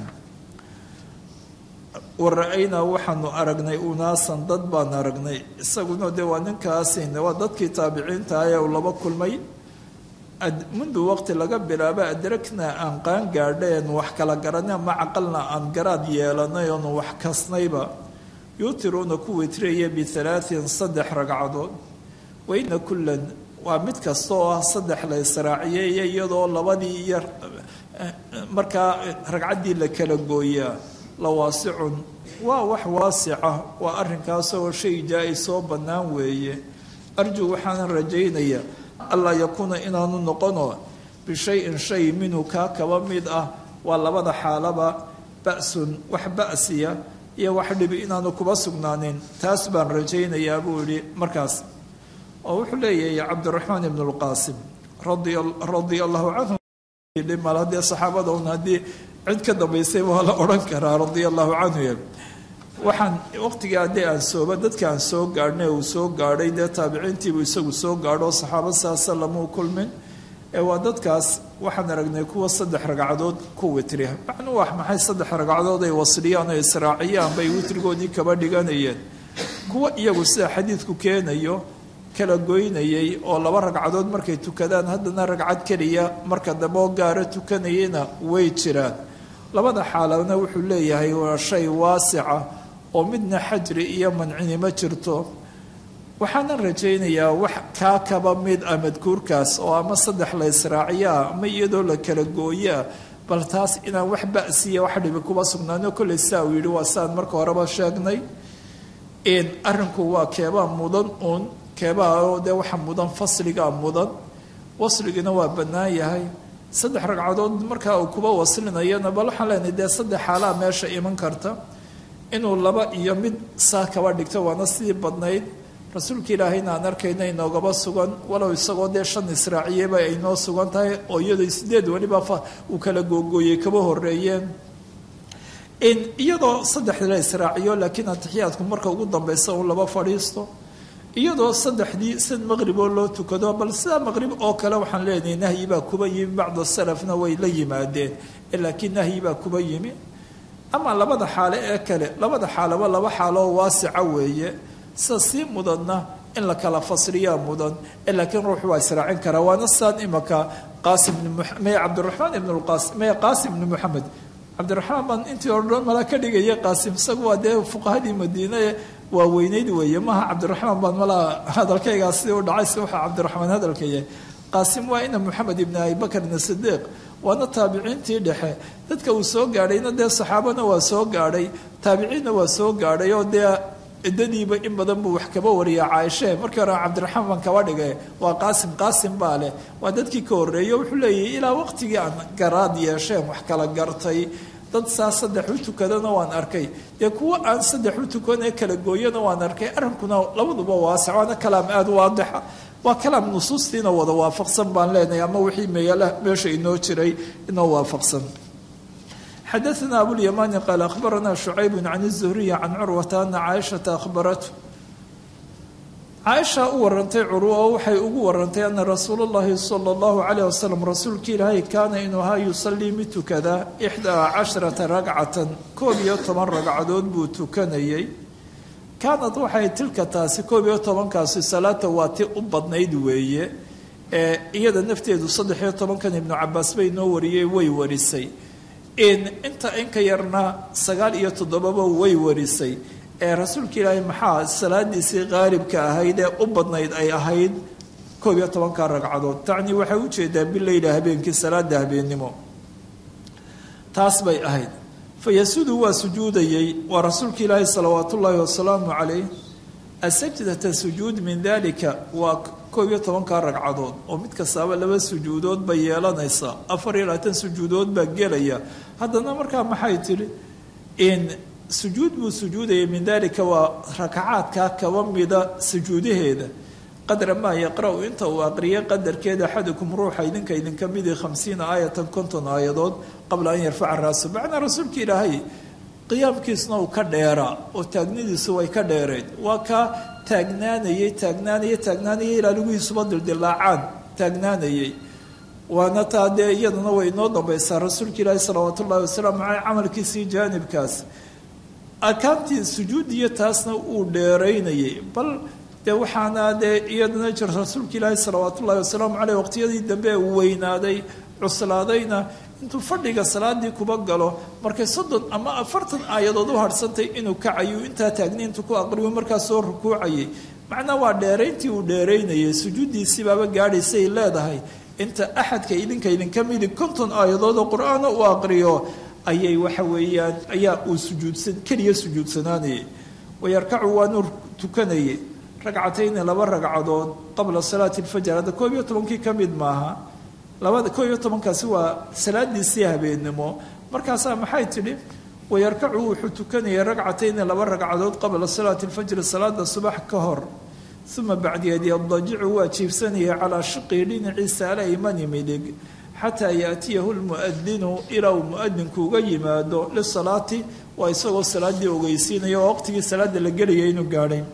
wara-aynaa waxaanu aragnay unaasan dad baan aragnay isaguna dee waa ninkaasin waa dadkii taabiciinta ah ee uu laba kulmay mundu waqti laga bilaabo adraknaa aan qaan gaadheen wax kala garanay ama caqalna aan garaad yeelanay oonu wax kasnayba yuutiruuna ku witraya bihalaatin saddex ragcadood wayna kullan waa mid kasta oo ah saddex la israaciyeeya iyadoo labadii iyo markaa ragcaddii la kala gooyaa la waasicun waa wax waasica waa arrinkaasoo shay jaa-isoo bannaan weeye arju waxaanan rajaynaya allaa yakuuna inaanu noqono bishayin shay minhu kaa kaba mid ah waa labada xaalaba ba-sun wax ba'siya iyo wax dhibi inaanu kuba sugnaanin taas baan rajaynayaa buu yihi markaas oo wuxuu leeyahay cabdiraxmaan ibn lqaasim radia allahu canhu mal haddee saxaabada un haddii cid ka dambaysay waa la odhan karaa radia allahu canhu waxaan waqtigii haddii aan sooba dadka aan soo gaadhnay uu soo gaadhay dee taabiciintiibuu isagu soo gaadho saxaaba saasa lamuu kulmin ee waa dadkaas waxaan aragnay kuwa saddex ragcadood ku witri macnuu wax maxay saddex ragcadood ay wasliyaan oo israaciyaan bay witrigoodii kaba dhiganayeen kuwa iyagu sida xadiidku keenayo kala goynayay oo laba ragcadood markay tukadaan haddana ragcad keliya marka dambe oo gaaro tukanayana way jiraan labada xaaladna wuxuu leeyahay waa shay waasica oo midna xajri iyo mancini ma jirto waxaanan rajaynayaa wax kaa kaba mid ah madkuurkaas oo ama saddex la israaciyaa ama iyadoo la kala gooyaa bal taas inaan wax ba'siya wax dhibi kuba sugnaano kolley saa uu yidhi waa saan marka horeba sheegnay arrinku waa keebaa mudan uun keebaa oo dee waxa mudan fasligaa mudan wasligina waa bannaan yahay saddex ragcadood markaa uu kuba waslinayana bal waxaan leenahay dee saddex xaalaa meesha iman karta inuu laba iyo mid saa kaba dhigto waana sidii badnayd rasuulka ilaahayna aan arkayna inoogaba sugan walow isagoo dee shan israaciyeba ay noo sugan tahay oo iyadoo sideed weliba uu kala googooyey kaba horeeyeen iyadoo saddex la israaciyo laakiin atixiyaadku marka ugu dambeysa uu laba fadhiisto iyadoo saddexdii sid maqrib oo loo tukado bal sidaa maqrib oo kale waxaan leenahay nahyi baa kuba yimi bacda salafna way la yimaadeen laakiin nahyi baa kuba yimi ama labada xaalo ee kale labada xaalaba laba xaaloo waasica weeye sida sii mudanna in la kala fasriyaa mudan laakiin ruux waa israacin karaa waana saan imaka qaasim may cabdiraxmaan ibn lqaasim may qaasim ibni moxamed cabdiraxmaan baan intii o dhan mala ka dhigaya qaasim isagu waa dee fuqahadii madiine waa weyneyd weeye maaha cabdiraxmaan baan malaa hadalkaygaas sidii u dhacay si waxaa cabdiraxmaan hadalka yahay qaasim waa ina moxamed ibni abibakr ibn sidiiq waana taabiciintii dhexe dadka uu soo gaadhayna dee saxaabana waa soo gaadhay taabiciinna waa soo gaadhay oo dee ciddadiiba in badan buu wax kaba wariya caaishe markii hore cabdiraxmaan baan kaba dhigay waa qaasim qaasim baa leh waa dadkii ka horreeyey wuxuu leeyahay ilaa waqtigii aan garaad yeesheen wax kala gartay dad saa saddex u tukadana waan arkay dee kuwa aan saddex u tukanee kala gooyana waan arkay arrinkuna labaduba waasic waana kalaam aada waadixa waa kalaam nusuustiina wada waafaqsan baan leenahay ama wixii meeyala meesha inoo jiray inoo waafaqsan xadaثna abulymani qaal akhbarana شhucayb can الزhriy can curwata ana caaishaةa ahbaratu caaisha u warantay curwa oo waxay ugu warantay ana rasuula llahi sala allahu calayh wasalam rasuulka ilaahay kaana inuu ahaa yusallii mid tukada ixdaa casharata ragcatan koob iyo toban ragcadood buu tukanayay kaanad waxay tilka taasi koob iyo tobankaasi salaata waa ti u badnayd weeye ee iyada nafteedu saddex iyo tobankan ibnu cabaas bay noo wariyey way warisay inta inka yarna sagaal iyo toddobaba way warisay ee rasuulka ilaahay maxaa salaadiisii qaalibka ahayd ee u badnayd ay ahayd koob iyo tobanka ragcadood tacnii waxay ujeedaa bileyla habeenkii salaada habeennimo taas bay ahayd fayasudu waa sujuudayey waa rasuulka ilaahi salawaat ullaahi wasalaamu calayh asajdata sujuud min dalika waa koob iyo tobanka ragcadood oo mid kastaaba laba sujuudood bay yeelanaysaa afar iyo labaatan sujuudood baa gelaya haddana markaa maxay tidhi in sujuud buu sujuudayay min dalika waa rakacaadka kaba mida sujuudaheeda qadra maa yaqra-u inta uu aqriyay qadarkeeda axadukum ruuxa idinka idinka midii khamsiina aayatan konton aayadood qabla an yarfaca raasu macnaa rasuulka ilaahay qiyaamkiisna uu ka dheeraa oo taagnidiisu way ka dheereyd waa kaa taagnaanayey taagnaanayey taagnaanayay ilaa lugihiisuba dildilaacaan taagnaanayey waana taa dee iyadana way inoo dambaysaa rasuulka ilaahi salawaat ullahi wasalaamu caleyh camalkiisii jaanibkaas arkaantii sujuudiyo taasna uu dheeraynayay bal dee waxaana dee iyadana jir rasuulka ilaahi salawaat ullahi wasalaamu caleyh waqtiyadii dambe uu weynaaday cuslaadayna intuu fadhiga salaadii kuba galo markay soddon ama afartan aayadood u harhsantay inuu kacayo intaa taagniintu ku aqriyo markaas soo rukuucayay macnaa waa dheerayntii uu dheeraynayay sujuuddiisiibaaba gaadhaysay leedahay inta axadka idinka idinka midi konton aayadood oo qur-aana uu aqriyo ayay waxa weeyaan ayaa uu sujuudsan keliya sujuudsanaanayay wayarkacu waanuu tukanayay ragcatayni laba ragcadood qabla salaati alfajr hadda koob iyo tobankii ka mid maaha labada koob iyo tobankaasi waa salaadiisii habeennimo markaasaa maxay tidhi wayarkacu wuxuu tukanayay ragcatayni laba ragcadood qabla salaati alfajri salaada subax ka hor uma bacdiyeed yadajicu waa jiibsanayay calaa shiqii dhinaciisa alaymani midig xataa yaatiyahu lmuadinu ilaa uu muadinku uga yimaado lisalaati waa isagoo salaadii ogeysiinaya oo waqtigii salaada la gelaya inuu gaadhay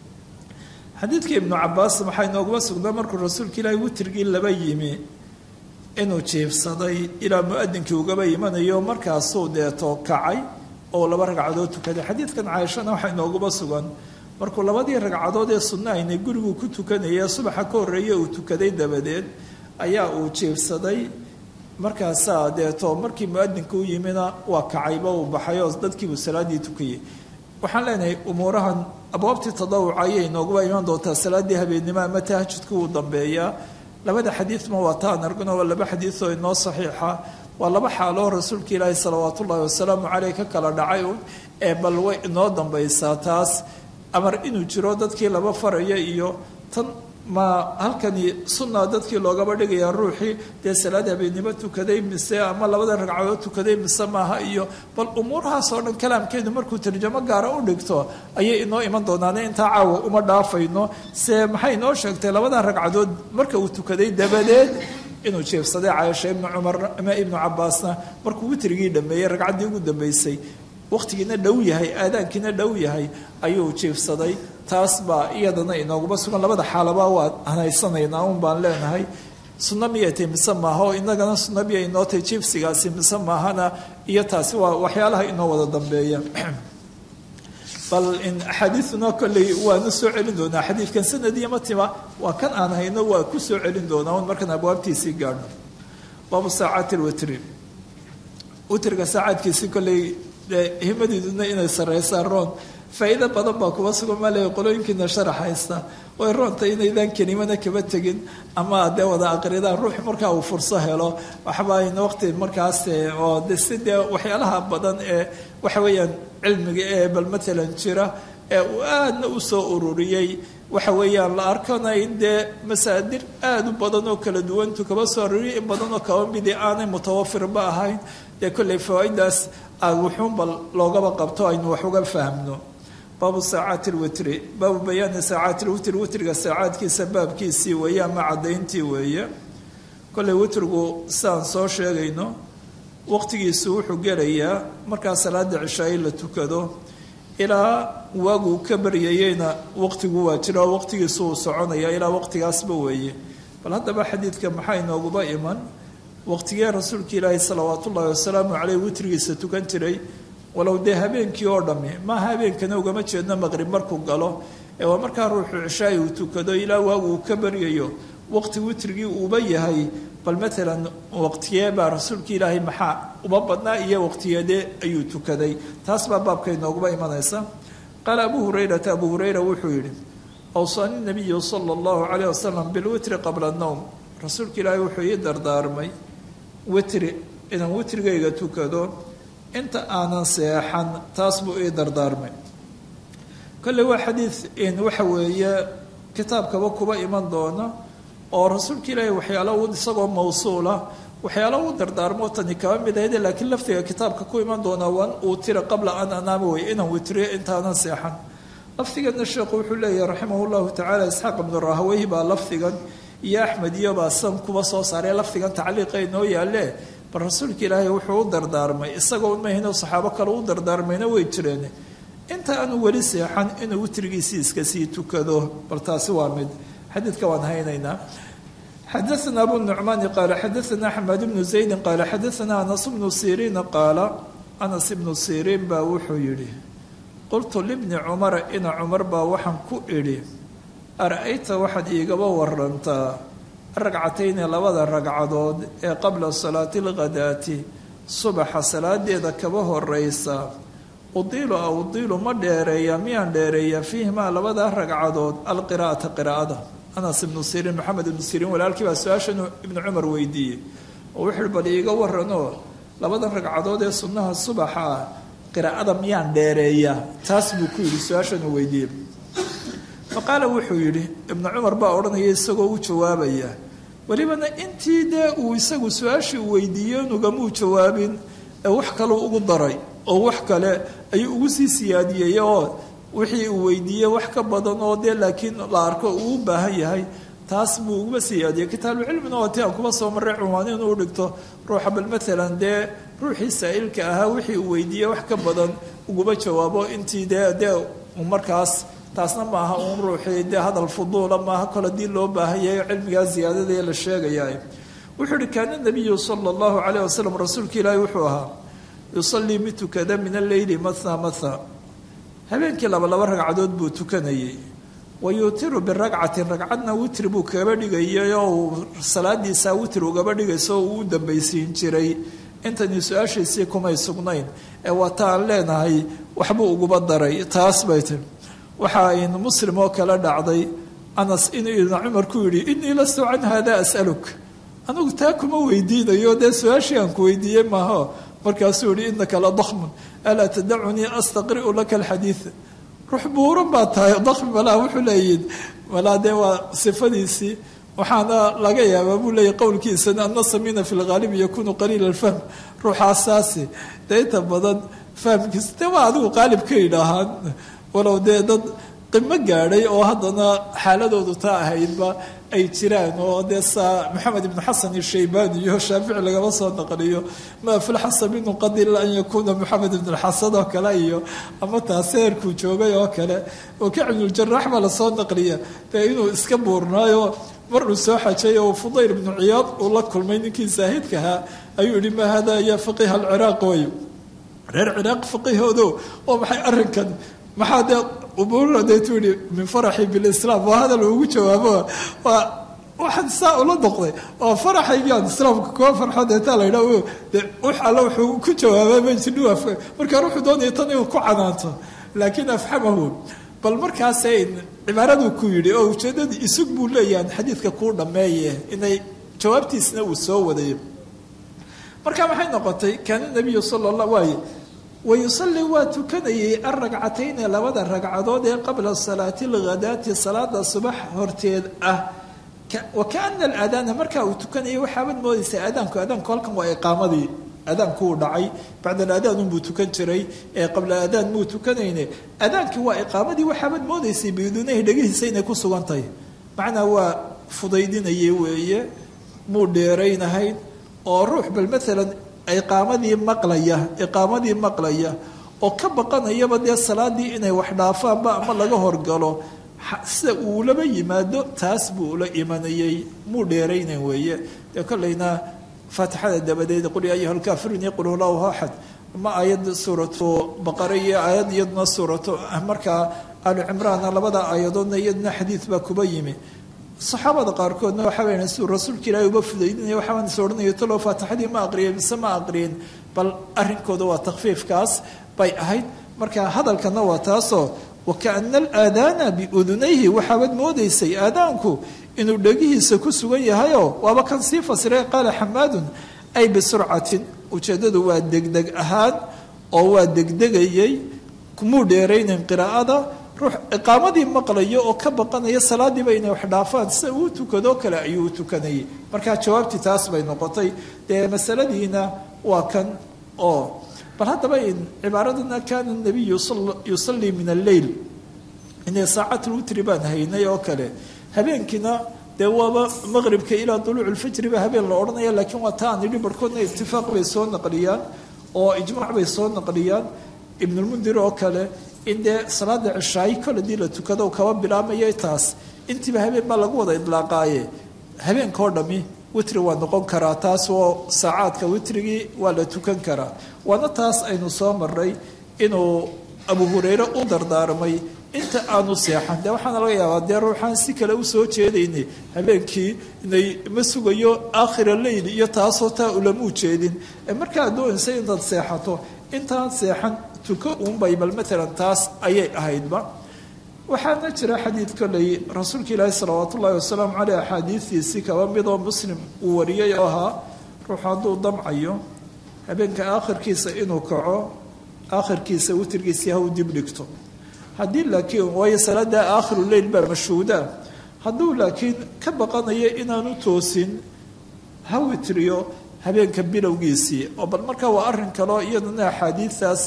xadiidka ibnu cabaas waxaa inooguma sugnaa markuu rasuulka ilaahi witrigii laba yimi inuu jiifsaday ilaa muadinkii ugaba imanayo markaasuu deeto kacay oo laba ragcadood tukaday xadiidkan caaishana waxaa inooguma sugan markuu labadii ragcadood ee sunna aynay gurigu ku tukanaya subaxa ka horreeye uu tukaday dabadeed ayaa uu jiifsaday markaasaa deeto markii muadinka u yimina waa kacayba uu baxay oo dadkiibuu salaadii tukayay waxaan leenahay umuurahan abwaabtii tadawuca ayay inooguba imaan doontaa salaadii habeennimo ama tahajudka uu dambeeyaa labada xadiidma waa taan argno waa laba xadiidoo inoo saxiixa waa laba xaaloo rasuulka ilaahi salawaat ullaahi wasalaamu caleyh ka kala dhacay ee bal way inoo dambaysaa taas amar inuu jiro dadkii laba faraya iyo tan ma halkani sunna dadkii loogaba dhigayaa ruuxii dee salaad habeennimo tukaday mise ama labada ragcadood tukaday mise maaha iyo bal umuurahaas oo dhan kalaamkeedu markuu tarjamo gaara u dhigto ayay inoo iman doonaane intaa caawa uma dhaafayno se maxay inoo sheegtay labada ragcadood marka uu tukaday dabadeed inuu jeefsaday caaisha ibnu cumar ama ibnu cabaasna markuu witrigii dhameeyey ragcaddii ugu dambeysay waqtigiina dhow yahay aadaankiina dhow yahay ayuu jiifsaday taas baa iyadana inooguma sugan labada xaalaba waa hanaysanaynaa un baan leenahay sunno miyay tay mise maaha oo inagana sunno miyay inoo tay jiifsigaasi mise maahana iyo taasi waa waxyaalaha inoo wada dambeeya bal in axaadiiduna kolley waanu soo celin doonaa xadiidkan sanadiya matima waa kan aan hayno waa ku soo celin doonaa un markaan abwaabtiisii gaadhno baabu saacaati lwitri witriga saacaadkiisii kolley himadiiduna inay saraysaan roon faa'iido badan baa kuba sugan maa leeya qolooyinkiina sharax haysta way roonta inaydaan kelimana kaba tegin ama dee wada aqridaan ruux markaa uu furso helo waxba ayna waqti markaas oo de si dee waxyaalaha badan ee waxa weeyaan cilmiga ee bal matalan jira ee uu aadna u soo ururiyey waxa weeyaan la arkana in dee masaadir aada u badan oo kala duwantu kaba soo ururiyay in badan oo kaba midi aanay mutawafirba ahayn dee kolley fawaa'idaas wuxuunba loogaba qabto aynu wax uga fahmno baabu saacaati lwitri baabu bayaani saacaati lwitri witriga saacaadkiisa baabkiisii weeye ama caddayntii weeye kolley witrigu sidaan soo sheegayno waqtigiisu wuxuu gelayaa markaa salaada cishaayi la tukado ilaa waaguu ka baryayeyna waqtigu waa jira oo waqtigiisu uu soconaya ilaa waqtigaasba weeye bal haddaba xadiidka maxaa inooguba iman waqtigee rasuulka ilaahi salawaat ullaahi wasalaamu caleyh witrigiisa tukan jiray walow dee habeenkii oo dhammi maaha habeenkana ugama jeedno maqrib markuu galo ee waa markaa ruuxu cishaai uu tukado ilaa waagu uu ka baryayo waqti witrigii uuba yahay bal maalan waqtigee baa rasuulka ilaahay maxaa uma badnaa iyo waqtigeedee ayuu tukaday taas baa baabka inooguba imanaysa qaala abuu hurayrata abuu hurayra wuxuu yidhi awsaani nabiyu sala allahu caleyh wasalam bilwitri qabla nowm rasuulka ilaahay wuxuu ii dardaarmay witri inaan witrigayga tukado inta aanan seexan taas buu ii dardaarmay kolley waa xadiid waxa weeye kitaabkaba kuba iman doona oo rasuulka ilaahay waxyaalo u isagoo mawsuula waxyaalo u dardaarmo tani kaba mid ahayde laakiin laftiga kitaabka ku iman doona wan uutira qabla an anaama wey inaan witriyo intaanan seexan lafdigana sheekhu wuxuu leeyahay raximah llahu tacaala isxaaq ibnu rahaweyhi baa lafdigan iyo axmed iyo baa san kuba soo saaree lafdigan tacliiqa inoo yaalle bal rasuulka ilaahay wuxuu u dardaarmay isagoo mahino saxaabo kale u dardaarmayna way jireen inta aanu weli seexan inuu witrigiisii iska sii tukado bal taasi waa mid xadiidka waan haynaynaa xadaana abu nucmaani qaala xadaana axmed ibnu zaydi qaala xadaana anas bnu siriina qaala anas ibnu siriin baa wuxuu yidhi qultu libni cumara ina cumar baa waxaan ku idhi ara-ayta waxaad iigaba warantaa ragcatayni labada ragcadood ee qabla salaati alghadaati subaxa salaadeeda kaba horeysa udiilu a udiilu ma dheereeya miyaan dheereeya fiihimaa labada ragcadood alqiraa'ata qiraa'ada anas ibnu siriin maxamed ibnu siriin walaalkii baa su-aashan ibnu cumar weydiiyey oo wuxuuhi bal iiga waranoo labada ragcadood ee sunnaha subaxa ah qiraa'ada miyaan dheereeya taas buu ku yidhi su-aashan uu weydiiyey fa qaala wuxuu yidhi ibnu cumar baa odhanaya isagoo u jawaabaya welibana intii dee uu isagu su-aashii u weydiiyo nugamuu jawaabin ee wax kaleu ugu daray oo wax kale ayuu ugu sii siyaadiyey oo wixii uu weydiiyey wax ka badan oo dee laakiin la arko uu u baahan yahay taas buu uguba siyaadiyey kitaabucilmina waa ti aan kuba soo marray cunwaan inuu dhigto ruuxa bal maalan dee ruuxii saa-ilka ahaa wixii uu weydiiyey wax ka badan uguba jawaabo intii dee dee markaas taasna maaha uun ruuxii dee hadal fuduula maaha kol haddii loo baahanyahay cilmigaa ziyaadadaee la sheegaya wuxuu uhi kaana nabiyu sala allahu calayh wasalam rasuulka ilaahi wuxuu ahaa yusalii mid tukada min alleyli matha matha habeenkii laba laba ragcadood buu tukanayay wa yuutiru biragcatin ragcadna witri buu kaba dhigayay oo uu salaadiisaa witri ugaba dhigayso oo uu u dambaysiin jiray intani su-aashiisii kumay sugnayn ee waa ta aan leenahay waxbuu uguba daray taas bay tiri waxa aynu muslim oo kale dhacday anas inuu ibna cumar ku yidhi innii lastu can hada as'aluk anigu taa kuma weydiinayo dee su-aashii aan ku weydiiyey maaho markaasuu yihi inaka la dakmun alaa tadacunii astaqri'u laka alxadiid ruux buuran baa tahay dakmi malaa wuxuu leeyihin malaa dee waa sifadiisii waxaana laga yaabaa buu leeyahy qowlkiisana ana samina fi lghaalib yakunu qaliila alfahm ruuxaasaasi dee inta badan fahmkiisa dee waa adigu qaalib ka yidhaahaan walow dee dad qimo gaadhay oo haddana xaaladoodu taa ahaydba ay jiraan oo dee saa maxamed ibnu xasan ishaybani iyo shaafici lagama soo naqliyo maa filxasa minu qadila an yakuuna maxamed ibn xasan oo kale iyo ama taas heerkuu joogay oo kale wakic ibnuljarax baa lasoo naqliya dee inuu iska buurnaayo mar uu soo xajay oo fudayl ibnu ciyaad uu la kulmay ninkii zaahidkahaa ayuu yihi ma hada ya faqiha alciraaq way reer ciraaq faqihoodo oo maxay arrinkan maxaa dee umuuradeetu yihi min faraxi bilislaam waa hadal ugu jawaabo waa waxaan saa ula noqday oo faraxaygaan islaamka kuwa farxo deetaa la yidhaha de wax alle wuxuu ku jawaabaa majidhu markaa wuxuu doonaya tan inuu ku canaanto laakiin afxamahu bal markaasay cibaaradu ku yidhi oo ujeedadii isug buu leeyahan xadiidka kuu dhammeeye inay jawaabtiisna uu soo waday marka maxay noqotay kaana nabiyu sala allah waaye wayusalli waa tukanayay alragcatayni labada ragcadood ee qabla salaati alghadaati salaada subax horteed ah wa kaana alaadaana markaa uu tukanayay waxaabad moodaysaa aadaanku aadaanku halkan waa iqaamadii aadaanku uu dhacay bacda alaadaan unbuu tukan jiray ee qabla aadaan muu tukanayne aadaankii waa iqaamadii waxaabad moodaysay biduunahi dhegihiisa inay ku sugan tahay macnaa waa fudaydinayay weeye muu dheeraynahayn oo ruux bal maalan iqaamadii maqlaya iqaamadii maqlaya oo ka baqanayaba dee salaadii inay wax dhaafaanba ama laga horgalo sida uu laba yimaado taas buu ula imanayay muu dheeraynan weeye dee kollayna faatixada dabadeed qul ya ayuha alkaafiruun yaqul hulahu axad ama aayad suuratu baqara iyo aayad iyaduna suuratu markaa alu cimraana labada aayadoodna iyaduna xadiid baa kuba yimi saxaabada qaarkoodna waxa weyan siduu rasuulka ilaahay uba fudaydinaya waxaan is odhanayo talow faatixadii ma aqriyay mise ma aqriyin bal arrinkooda waa takfiifkaas bay ahayd marka hadalkana waa taasoo wakaana alaadaana biudunayhi waxaabad moodaysay aadaanku inuu dhegihiisa ku sugan yahayoo waaba kan sii fasiray qaala xamaadun ay bisurcatin ujeeddadu waa degdeg ahaan oo waa degdegayay kumuu dheeraynan qiraa'ada ruux iqaamadii maqlayo oo ka baqanaya salaadiiba inay wax dhaafaan sida uu tukadoo kale ayuu u tukanayay markaa jawaabtii taas bay noqotay dee masaladiina waa kan oo bal haddaba in cibaaradana kaana nabiyu yusallii min alleyl inay saacatulwitri baan haynay oo kale habeenkiina dee waaba maqribka ilaa duluuc lfajri ba habeen la odhanaya laakiin waa taa aan idhi barhkoodna itifaaq bay soo naqliyaan oo ijmaac bay soo naqliyaan ibnulmundir oo kale in dee salaada cishaayi kol hadii la tukado kaba bilaabmaya taas intiiba habeen baa lagu wada idlaaqaaye habeenka oo dhami witri waa noqon karaa taas oo saacaadka witrigii waa la tukan karaa waana taas aynu soo maray inuu abu hureyre u dardaarmay inta aanu seexan dee waxaana laga yaabaa dee ruuxaan si kale usoo jeedaynay habeenkii inay ma sugayo aakhira leyl iyo taasoo taa ulama ujeedin markaa doonaysa intaad seexato intaan seexan tuko uunbay bal maalan taas ayay ahaydba waxaana jira xadiid koley rasuulka ilaahi salawaat ullaahi wasalaamu caleyh axaadiistiisii kaba midoo muslim uu wariyay oo ahaa ruuxu hadduu damcayo habeenka aakhirkiisa inuu kaco aakhirkiisa witirkiisii ha u dib dhigto haddii laakiin waayo salaada aakhiru leyl baa mashhuuda hadduu laakiin ka baqanayo inaanu toosin ha witriyo habeenka bilowgiisii oo bal markaa waa arrin kaleo iyadana axaadiistaas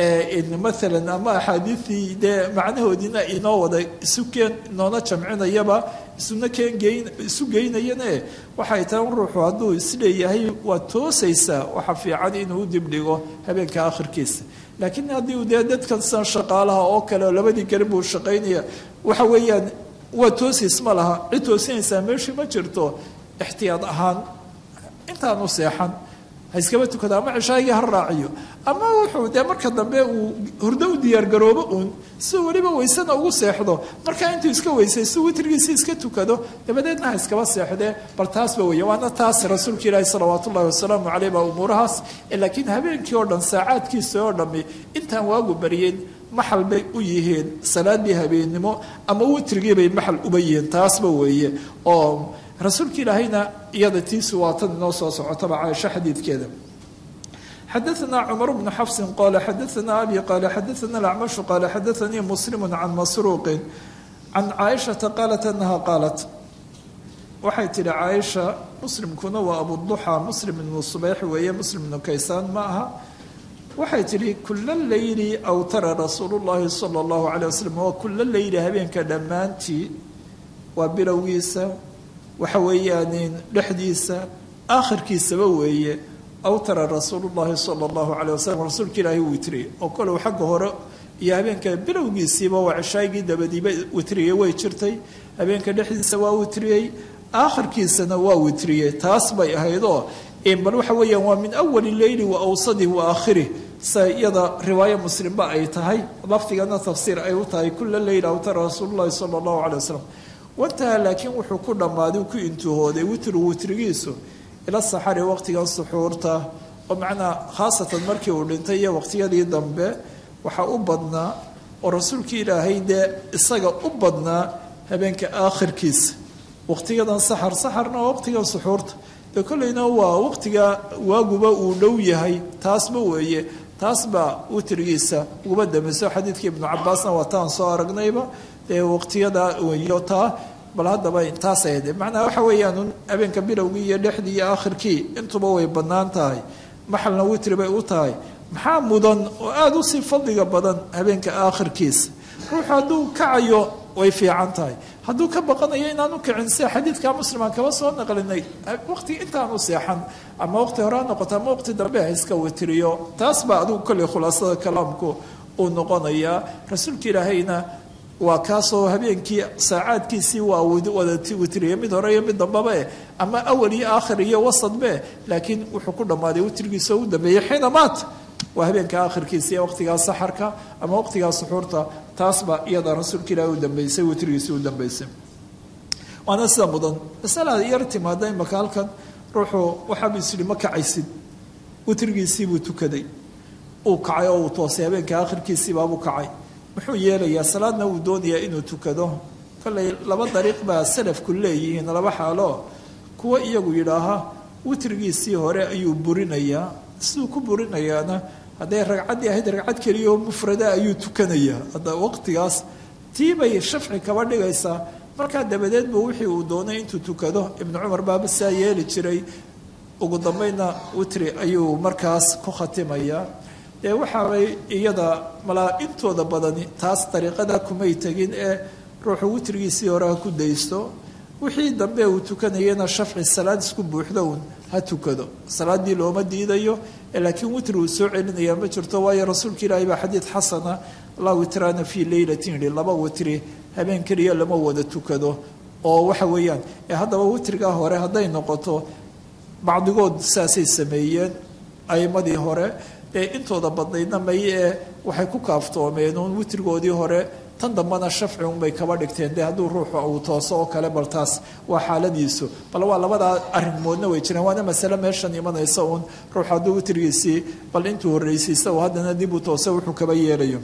maalan ama axaadiidii dee macnahoodiina inoo wada isu keen inoona jamcinayaba isuna keen geyn isu geynayane waxay tahay ruuxu hadduu isleeyahay waa toosaysaa waxa fiican inuu u dibdhigo habeenka akhirkiisa laakiin haddii dee dadkan sidan shaqaalaha oo kale oo labadii garib buu shaqaynaya waxa weeyaan waa toosiis ma laha cid toosinaysaa meeshii ma jirto ixtiyaad ahaan intaanu seexan ha iskaba tukado ama cishaagii ha raaciyo ama wuxuu dee marka dambe uu hurdo u diyaargaroobo uun si weliba weysana ugu seexdo markaa intuu iska weysay si witrigiisi iska tukado dabadeedna ha iskaba seexdee bal taasba weeye waana taas rasuulka ilaahi salawaat ullahi wasalaamu caleyh baa umuurahaas laakiin habeenkii oo dhan saacaadkiisa oo dhammi intaan waagu bariyeen maxal bay u yihiin salaadii habeennimo ama witrigii bay maxal uba yihiin taasba weeye oo rasuulka ilaahayna iyada tiisu waa tan inoo soo socotaba caaisho xadiidkeeda xadaثna cmar bnu xafsi qala xadaثna abi qala xadaثna اlacmashu qala xadaثanii muslim can masruuqi can caaishaةa qaalat anaha qaalat waxay tihi caaisha muslimkuna waa abuduxa muslim ibnu subayx weeye muslim ibnu kaysaan ma aha waxay tihi kula leyli awtara rasuulu llahi salى اllahu alيه waslm waa kula leyli habeenka dhammaantii waa bilowgiisa waxa weeyaan dhexdiisa aakhirkiisaba weeye awtara rasuulu llahi sala allahu caleyh wasalam rasuulka ilaahi witriyey oo kolow xagga hore iyo habeenka bilowgiisiiba waa cishaagii dabadiiba witriyey way jirtay habeenka dhexdiisa waa witriyey aakhirkiisana waa witriyey taas bay ahaydoo bal waxa weeyaan waa min awali leyli wa awsadih wa aakhirih sa iyada riwaayo muslimba ay tahay lafdigana tafsiir ay u tahay kula leyl awtara rasuulu llahi sala allahu caley wasalam wantaha laakiin wuxuu ku dhammaaday ku intuhooday witru witrigiisu ila saxari waqtigan suxuurta oo macnaa khaasatan markii uu dhintay iyo waqtiyadii dambe waxaa u badnaa oo rasuulkii ilaahay dee isaga u badnaa habeenka aakhirkiisa waqtiyadan saxar saxarna waa waqtigan suxuurta dee kolleyna waa waqtiga waaguba uu dhow yahay taasba weeye taas baa witrigiisa uguba dambayso xadiidkii ibnu cabaasna waa taan soo aragnayba dee waqtiyada weyo taa bal haddaba taasay ahayd macnaa waxa weeyaan habeenka bilowgii iyo dhexdii iyo aakhirkii intuba way bannaan tahay maxalna witri bay u tahay maxaa mudan oo aada usii fadliga badan habeenka aakhirkiisa ruuxu hadduu kacayo way fiican tahay hadduu ka baqanayo inaanu kicin sida xadiidka muslimaan kaba soo naqlinay waqti intaanu seexan ama waqti hore ha noqoto ama waqti dambe ha iska witiriyo taas baa adigu kolley khulaasada kalaamku uu noqonayaa rasuulka ilaahayna waa kaasoo habeenkii saacaadkiisii waa wada witriye mid hore iyo mid dambaba eh ama awal iyo aakhir iyo wasadbe laakiin wuxuu ku dhammaaday witrigiisa u dambeeyey xiina maat waa habeenka aakhirkiisa iyo waqtigaa saxarka ama waqtigaa suxuurta taasba iyada rasuulka ilaahi u dambeysay witrigiisii u dambeysay waana sida mudan masalada yar timaada imaka halkan ruuxu waxaabuu is yihi ma kacaysid witrigiisiibuu tukaday uu kacay oo uu toosay habeenka aakhirkiisiibaabuu kacay muxuu yeelayaa salaadna uu doonayaa inuu tukado kollay laba dariiq baa salafku leeyihiin laba xaalo kuwa iyagu yidhaaha witrigiisii hore ayuu burinayaa siduu ku burinayaana hadday ragcaddii ahayd ragcad keliya oo mufrada ayuu tukanayaa hadda waqtigaas tii bay shafci kaba dhigaysaa markaa dabadeed buu wixii uu doonay intuu tukado ibnu cumar baaba saa yeeli jiray ugu dambeynna witri ayuu markaas ku khatimayaa dee waxaabay iyada malaa intooda badani taas dariiqada kumay tegin ee ruuxu witrigiisii hore ha ku daysto wixii dambe uu tukanayana shafci salaad isku buuxdo un ha tukado salaaddii looma diidayo laakiin witri uu soo celinaya ma jirto waayo rasuulka ilaahi baa xadiid xasana laa witraana fii leylatin yihi laba witri habeen keliya lama wada tukado oo waxa weeyaan haddaba witrigaa hore hadday noqoto bacdigood saasay sameeyeen aimadii hore dee intooda badnaydna may ee waxay ku kaaftoomeen uun witrigoodii hore tan dambana shafci unbay kaba dhigteen dee hadduu ruuxu uu tooso oo kale bal taas waa xaaladiisu bal waa labadaa arimoodna way jireen waana masale meeshan imanaysa uun ruuxu hadduu witrigiisii bal intuu horreysiista uu haddana dib u tooso wuxuu kaba yeelayo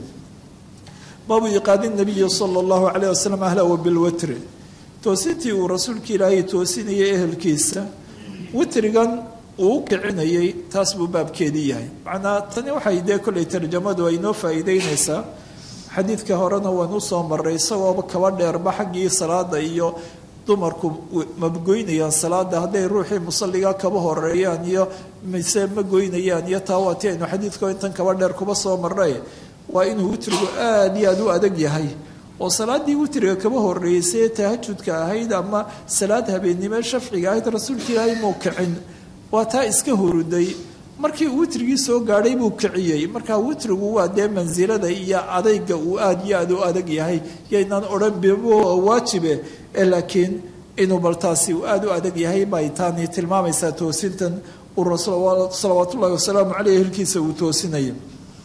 baabu iqaadi nabiyi sala allahu calayh wasalam ahlahu bilwitri toosintii uu rasuulka ilaahay toosinayay ehelkiisa witrigan uu u kicinayay taas buu baabkeedii yahay macnaa tani waxay dee kollay tarjamadu ay noo faa'iideynaysaa xadiidka horena waan usoo maray isagooba kaba dheerba xaggii salaada iyo dumarku magoynayaan salaada hadday ruuxii musalliga kaba horeeyaan iyo mise ma goynayaan iyo taa waati aynu xadiidko intan kaba dheer kuba soo marnay waa inuu witrigu aada iyo aada u adag yahay oo salaaddii witriga kaba horeeysay ee tahajudka ahayd ama salaad habeennimo shafciga ahayd rasuulka ilaahay muu kicin waa taa iska huruday markii uu witrigii soo gaadhay buu kiciyey markaa witrigu waa dee mansilada iyo adayga uu aada iyo aada u adag yahay yaynaan odhan waajibe laakiin inuu baltaasi uu aada u adag yahay bay taani tilmaamaysaa toosintan uu rasuul salawaat ullahi wasalaamu caleyh hilkiisa uu toosinaya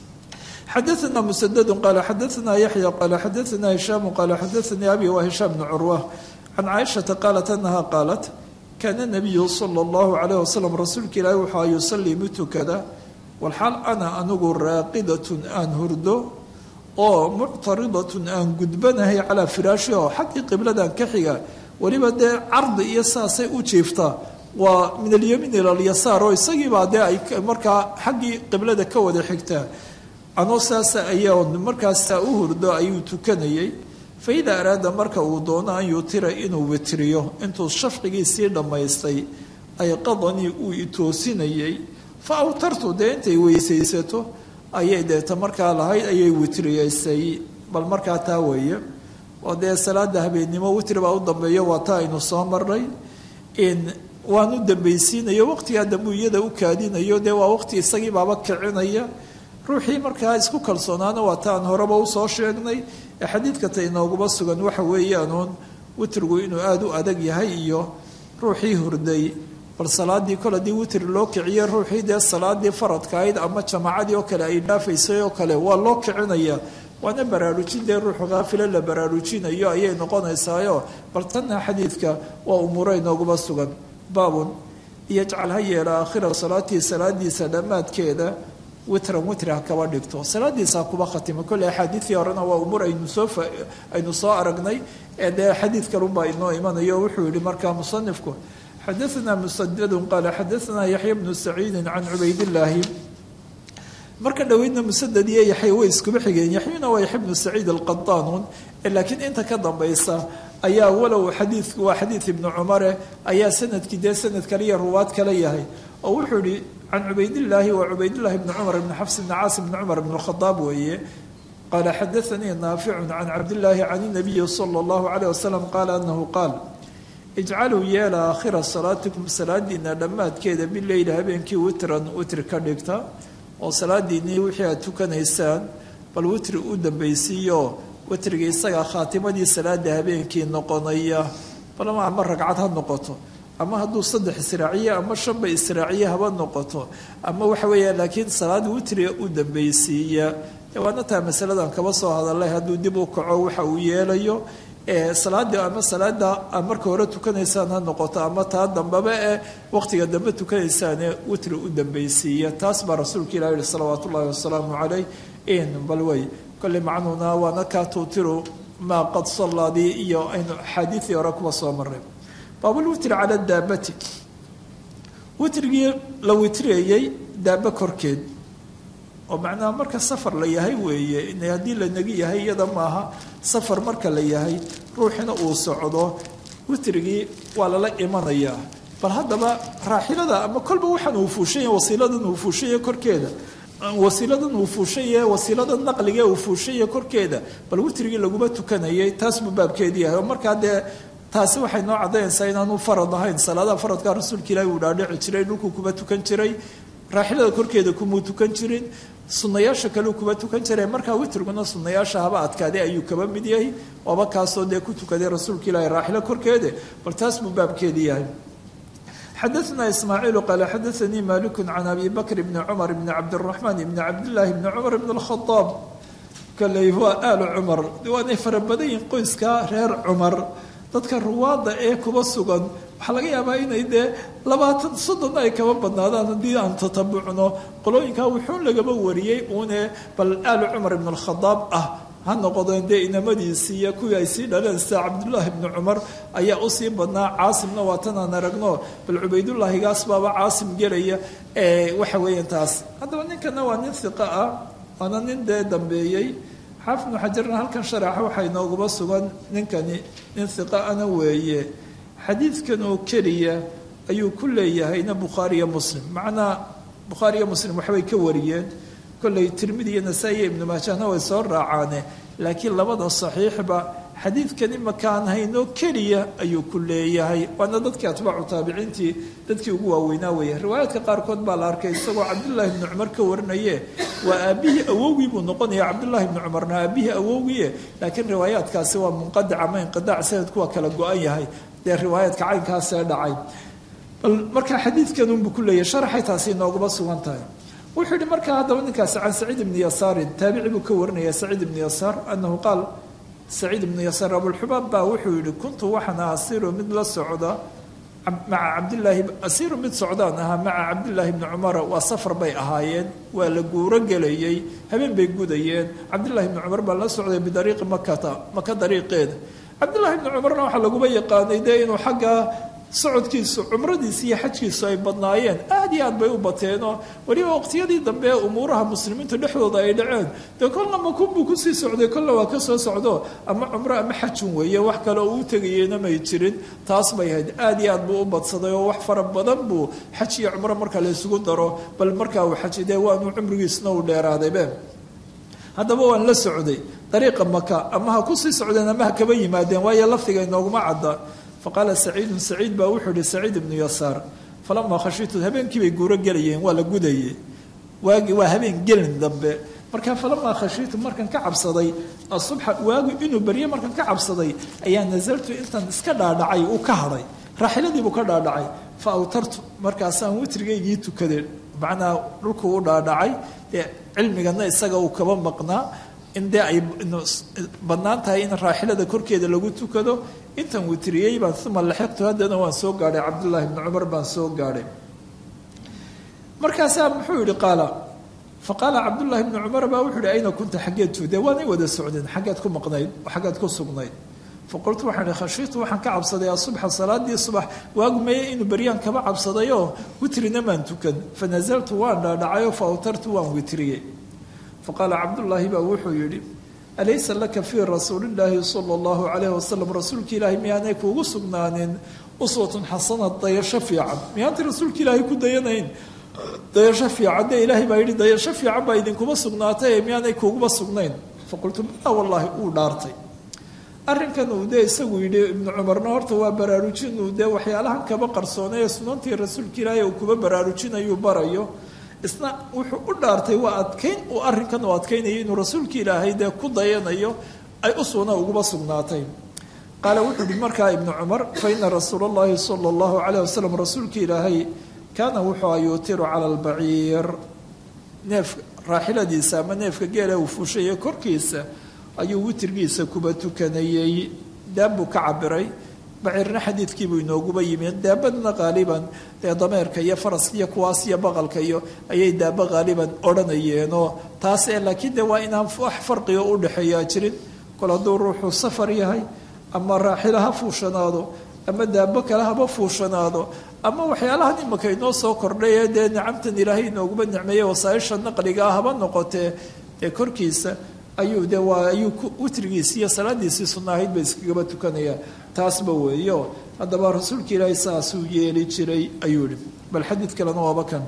xadaثna msdd qala xadaثna yaحya qala xadaثna hishaam qala xadaثanii abi wa hishaam bn curwa can caaishaةa qaalat anaha qaalat kaana nabiyu sala allahu calayh wasalam rasuulka ilaahi waxaa yusalii mid tukada walxaal ana anigu raaqidatun aan hurdo oo muctaridatun aan gudbanahay calaa firaashi oo xaggii qibladan ka xiga weliba dee cardi iyo saasay u jiiftaa waa min alyamiin ila alyasaar oo isagiibaa dee ay markaa xaggii qiblada ka wada xigtaa anoo saasa ayaa markaasaa u hurdo ayuu tukanayay faida araada marka uu doono an yutira inuu witriyo intuu shafqigiisii dhammaystay ay qadanii uu itoosinayay fa awtartu dee intay weysaysato ayay deeta markaa lahayd ayay witriyeysay bal markaa taa weeye oo dee salaada habeennimo witri baa u dambeeyo waa taa aynu soo marnay in waan u dambaysiinayo waqtigaa dambu iyada u kaadinayo dee waa waqti isagii baaba kicinaya ruuxii markaa isku kalsoonaana waa taan horeba usoo sheegnay ee xadiidka ta inooguma sugan waxa weeyaanuun witrigu inuu aada u adag yahay iyo ruuxii hurday bal salaadii kol haddii witri loo kiciye ruuxii dee salaadii faradka ahayd ama jamaacadii oo kale ay dhaafaysay oo kale waa loo kicinaya waana baraarujin dee ruuxu haafilo la baraarujinayo ayay noqonaysaayo bal tanna xadiidka waa umuuro inooguma sugan baabun iyajcal ha yeela aakhira salaatii salaadiisa dhammaadkeeda witran witri ha kaba dhigto salaadiisa kuba khatimo kolle axaadiidii horena waa umuur aynu soo aynu soo aragnay ee dee xadiid kalunbaa inoo imanayo wuxuu yihi markaa musanifku xadaثna musadadu qaala xadaثna yaxya bnu saciidi can cubaydillaahi marka dhoweydna musadad iyo yaxya way iskuba xigeen yaxyuna waa yaxya bnu saciid alqadaanuun laakiin inta ka dambaysa ayaa walow xadiidku waa xadiid ibnu cumare ayaa sanadkii dee sanad kale iyo ruwaad kale yahay oo wuxuu yihi can cubaydillaahi waa cubaydillahi bni cumar ibni xafs ibni caasim bni cumar ibn khadaab weeye qaala xadaanii naaficu can cabdillaahi can inabiyi sala allahu calayh wasalam qaala anahu qaal ijcaluu yeela aakhira salaatikum salaadiina dhammaadkeeda bileyli habeenkii witran witri ka dhigta oo salaadiinii wixii aad tukanaysaan bal witri u dambaysiiyo witriga isagaa khaatimadii salaada habeenkii noqonaya balama ama ragcad ha noqoto ama hadduu saddex israaciye ama shanba israaciye haba noqoto ama waxa weeya laakiin salaad witriga u dambaysiiya waana taa masaladan kaba soo hadalay hadduu dib u kaco waxa uu yeelayo salaadii ama salaada marka hore tukanaysaan ha noqoto ama taa dambeba ee waqtiga dambe tukanaysaane witri u dambaysiiya taas baa rasuulka ilah yihi salawaat ullahi wasalaamu calayh in bal wey kolley macnuuna waana kaa tuutiru maa qad sallaadii iyo aynu axaadiidii hore kuba soo maray baabulwitri cala daabati witrigii la witriyayey daaba korkeed oo macnaha marka safar la yahay weeye in haddii la negi yahay iyada maaha safar marka la yahay ruuxina uu socdo witrigii waa lala imanayaa bal haddaba raaxilada ama kolba waxaan uu fuushanya wasiiladan uu fuushanya korkeeda wasiiladan uu fuushanye wasiilada naqliga uu fuushanya korkeeda bal witrigii laguma tukanayay taas buu baabkeedii yahay oo markaa dee taasi waxay noo caddaynaysaa inaanu farad ahayn salaadaha faradka rasuulka ilaahi uu dhaadhici jiray dhulkuu kuma tukan jiray raaxilada korkeeda kumuu tukan jirin sunayaasha kaleu kuma tukan jiray markaa witriguna sunayaasha haba adkaaday ayuu kaba mid yahay waaba kaasoo dee ku tukaday rasuulka ilaahi raaxilo korkeede bal taas buu baabkeedii yahay xadaثna ismaaciilu qaala xadaanii maliku can abi bakr bni cumar bni cabdiraxmaan bni cabdillaahi bni cumar bni اlkhadaab kaley waa aalu cumar waanay fara badan yihin qoyskaa reer cumar dadka ruwaadda ee kuba sugan waxaa laga yaabaa inay dee labaatan soddon ay kaba badnaadaan haddii aan tatabucno qolooyinkaa wuxuu lagaba wariyey uune bal aalu cumar ibn alkhadaab ah ha noqodeen dee inamadiisii iyo kuwii ay sii dhaleen sida cabdullaahi bni cumar ayaa usii badnaa caasimna waa tanaan aragno bal cubaydullaahigaas baaba caasim gelaya waxa weeyaan taas haddaba ninkana waa nin hiqa ah waana nin dee dambeeyey xaafid ibnu xajarna halkan sharaxa waxaa inoogaba sugan ninkani nin hiqa ana weeye xadiidkan oo keliya ayuu ku leeyahayna bukhaariyo muslim macnaa bukhaariyo muslim waxbay ka wariyeen kolley tirmidi iyo nasaa-i iyo ibnu maajahna way soo raacaane laakiin labada saxiixba xadiidkan imakaan haynoo keliya ayuu ku leeyahay waana dadkii atbaacu taabiciintii dadkii ugu waaweynaa weeye riwaayaadka qaarkood baa la arkay isagoo cabdullaahi bni cumar ka warinaye waa aabihii awowgii buu noqonaya cabdullaahi bni cumarna aabihii awowgiie laakiin riwaayaadkaasi waa munqadic ama inqidaac sanadku waa kala go-an yahay dee riwaayaadka caynkaasee dhacay bal markaa xadiidkan unbuu ku leeyahay sharaxay taasi inoogaba sugan tahay wuxuu yihi markaa haddaba ninkaasi can saciid ibni yasaarin taabici buu ka warinaya saciid ibni yasaar anahu qaal saciid ibnu yasaar abulxubaab baa wuxuu yihi kuntu waxaan asiru mid la socda maca cabdilaahi asiru mid socdaan ahaa maca cabdillaahi bni cumara waa safar bay ahaayeen waa la guuro gelayey habeen bay gudayeen cabdillahi bni cumar baa la socday bidariiqi makata maka dariiqeeda cabdillahi bni cumarna waxaa laguba yaqaanay dee inuu xagga socodkiisu cumradiisi iyo xajkiisu ay badnaayeen aad iyo aad bay u bateenoo weliba waqtiyadii dambe ee umuuraha muslimiinta dhexdooda ay dhaceen dee kolna makunbuu kusii socday kolna waa ka soo socdo ama cumro ama xajun weeye wax kale oo u tegayena may jirin taas bay ahayd aad iyo aad buu u badsaday oo wax fara badan buu xaj iyo cumro marka la isugu daro bal markaa uu xaji dee waanu cumrigiisna u dheeraadaybe haddaba waan la socday dariiqa maka ama ha kusii socdeen ama ha kaba yimaadeen waayo lafdiga inooguma cadda faqaala saciidun saciid baa wuxuu ihi saciid ibnu yasaar falamaa khashiitu habeenkii bay guuro gelayeen waa la gudaye waagi waa habeen gelin dambe markaa falamaa khashiitu markan ka cabsaday asubxa waagu inuu berye markan ka cabsaday ayaa nasaltu intan iska dhaadhacay uu ka hadhay raaxiladiibuu ka dhaadhacay fa awtartu markaasaan witrigaygii tukadeen macnaa dhulkuu u dhaadhacay dee cilmigana isaga uu kaba maqnaa in dee ay bannaan tahay in raaxilada korkeeda lagu tukado intan witriyey baan uma laxiqtu haddana waan soo gaadhay cabdullaahi bni cumar baan soo gaadhay markaasaa muxuu yihi qaala fa qaala cabdullaahi bni cumar baa wuxuu yihi ayna kunta xaggeed tuude waanay wada socdeen xaggeed ku maqnayd xaggeed ku sugnayd faqultu waxaan ihi khashiitu waxaan ka cabsaday asubxa salaadii subax waagu meeye inuu beryaan kaba cabsadayoo witrina maan tukan fa nasaltu waan dhaadhacayoo fa awtartu waan witriyey faqaala cabdullaahi baa wuxuu yidhi alaysa laka fii rasuulillaahi sala allahu calayhi wasalam rasuulka ilaahi miyaanay kuugu sugnaanin uswatun xasana dayasho fiican miyaantay rasuulka ilaahay ku dayanayn dayasho fiican dee ilaahay baa yidhi dayasho fiican baa idinkuma sugnaatay miyaanay kuuguba sugnayn faqultu bala wallaahi uu dhaartay arrinkan uu dee isagu yidhi ibnu cumarna horta waa baraarujin uu dee waxyaalahan kaba qarsoonay ee sunantii rasuulka ilaahay uu kuba baraarujinayuu barayo isna wuxuu u dhaartay waa adkayn uu arrinkan uu adkaynayo inuu rasuulka ilaahay dee ku dayanayo ay u sugna uguba sugnaatay qaala wuxuu yihi markaa ibnu cumar fa ina rasuula allahi sala allahu calayh wasalam rasuulka ilaahay kaana wuxuu yuutiru cala albaciir neef raaxiladiisa ama neefka geela uu fuushaye korkiisa ayuu witirgiisa kuba tukanayey daab buu ka cabiray baciirna xadiidkiibuu inooguba yimid daabadna qaaliban dee dameerka iyo faraska iyo kuwaas iyo baqalka iyo ayay daaba qaaliban odhanayeenoo taas ee laakiin de waa inaan wax farqiga u dhexeeyaa jirin kol hadduu ruuxuu safar yahay ama raaxila ha fuushanaado ama daabo kale haba fuushanaado ama waxyaalahan imaka inoo soo kordhay ee dee nicamtan ilaahay inooguma nicmeeye wasaaisha naqligaa haba noqotee dee korkiisa ayuu de waa ayuu witrigiisi iyo salaadiisii sunna ahayd ba iskagaba tukanaya taasba weeyo haddaba rasuulka ilaahay saasuu yeeli jiray ayuu yihi bal xadiid kalena waaba kan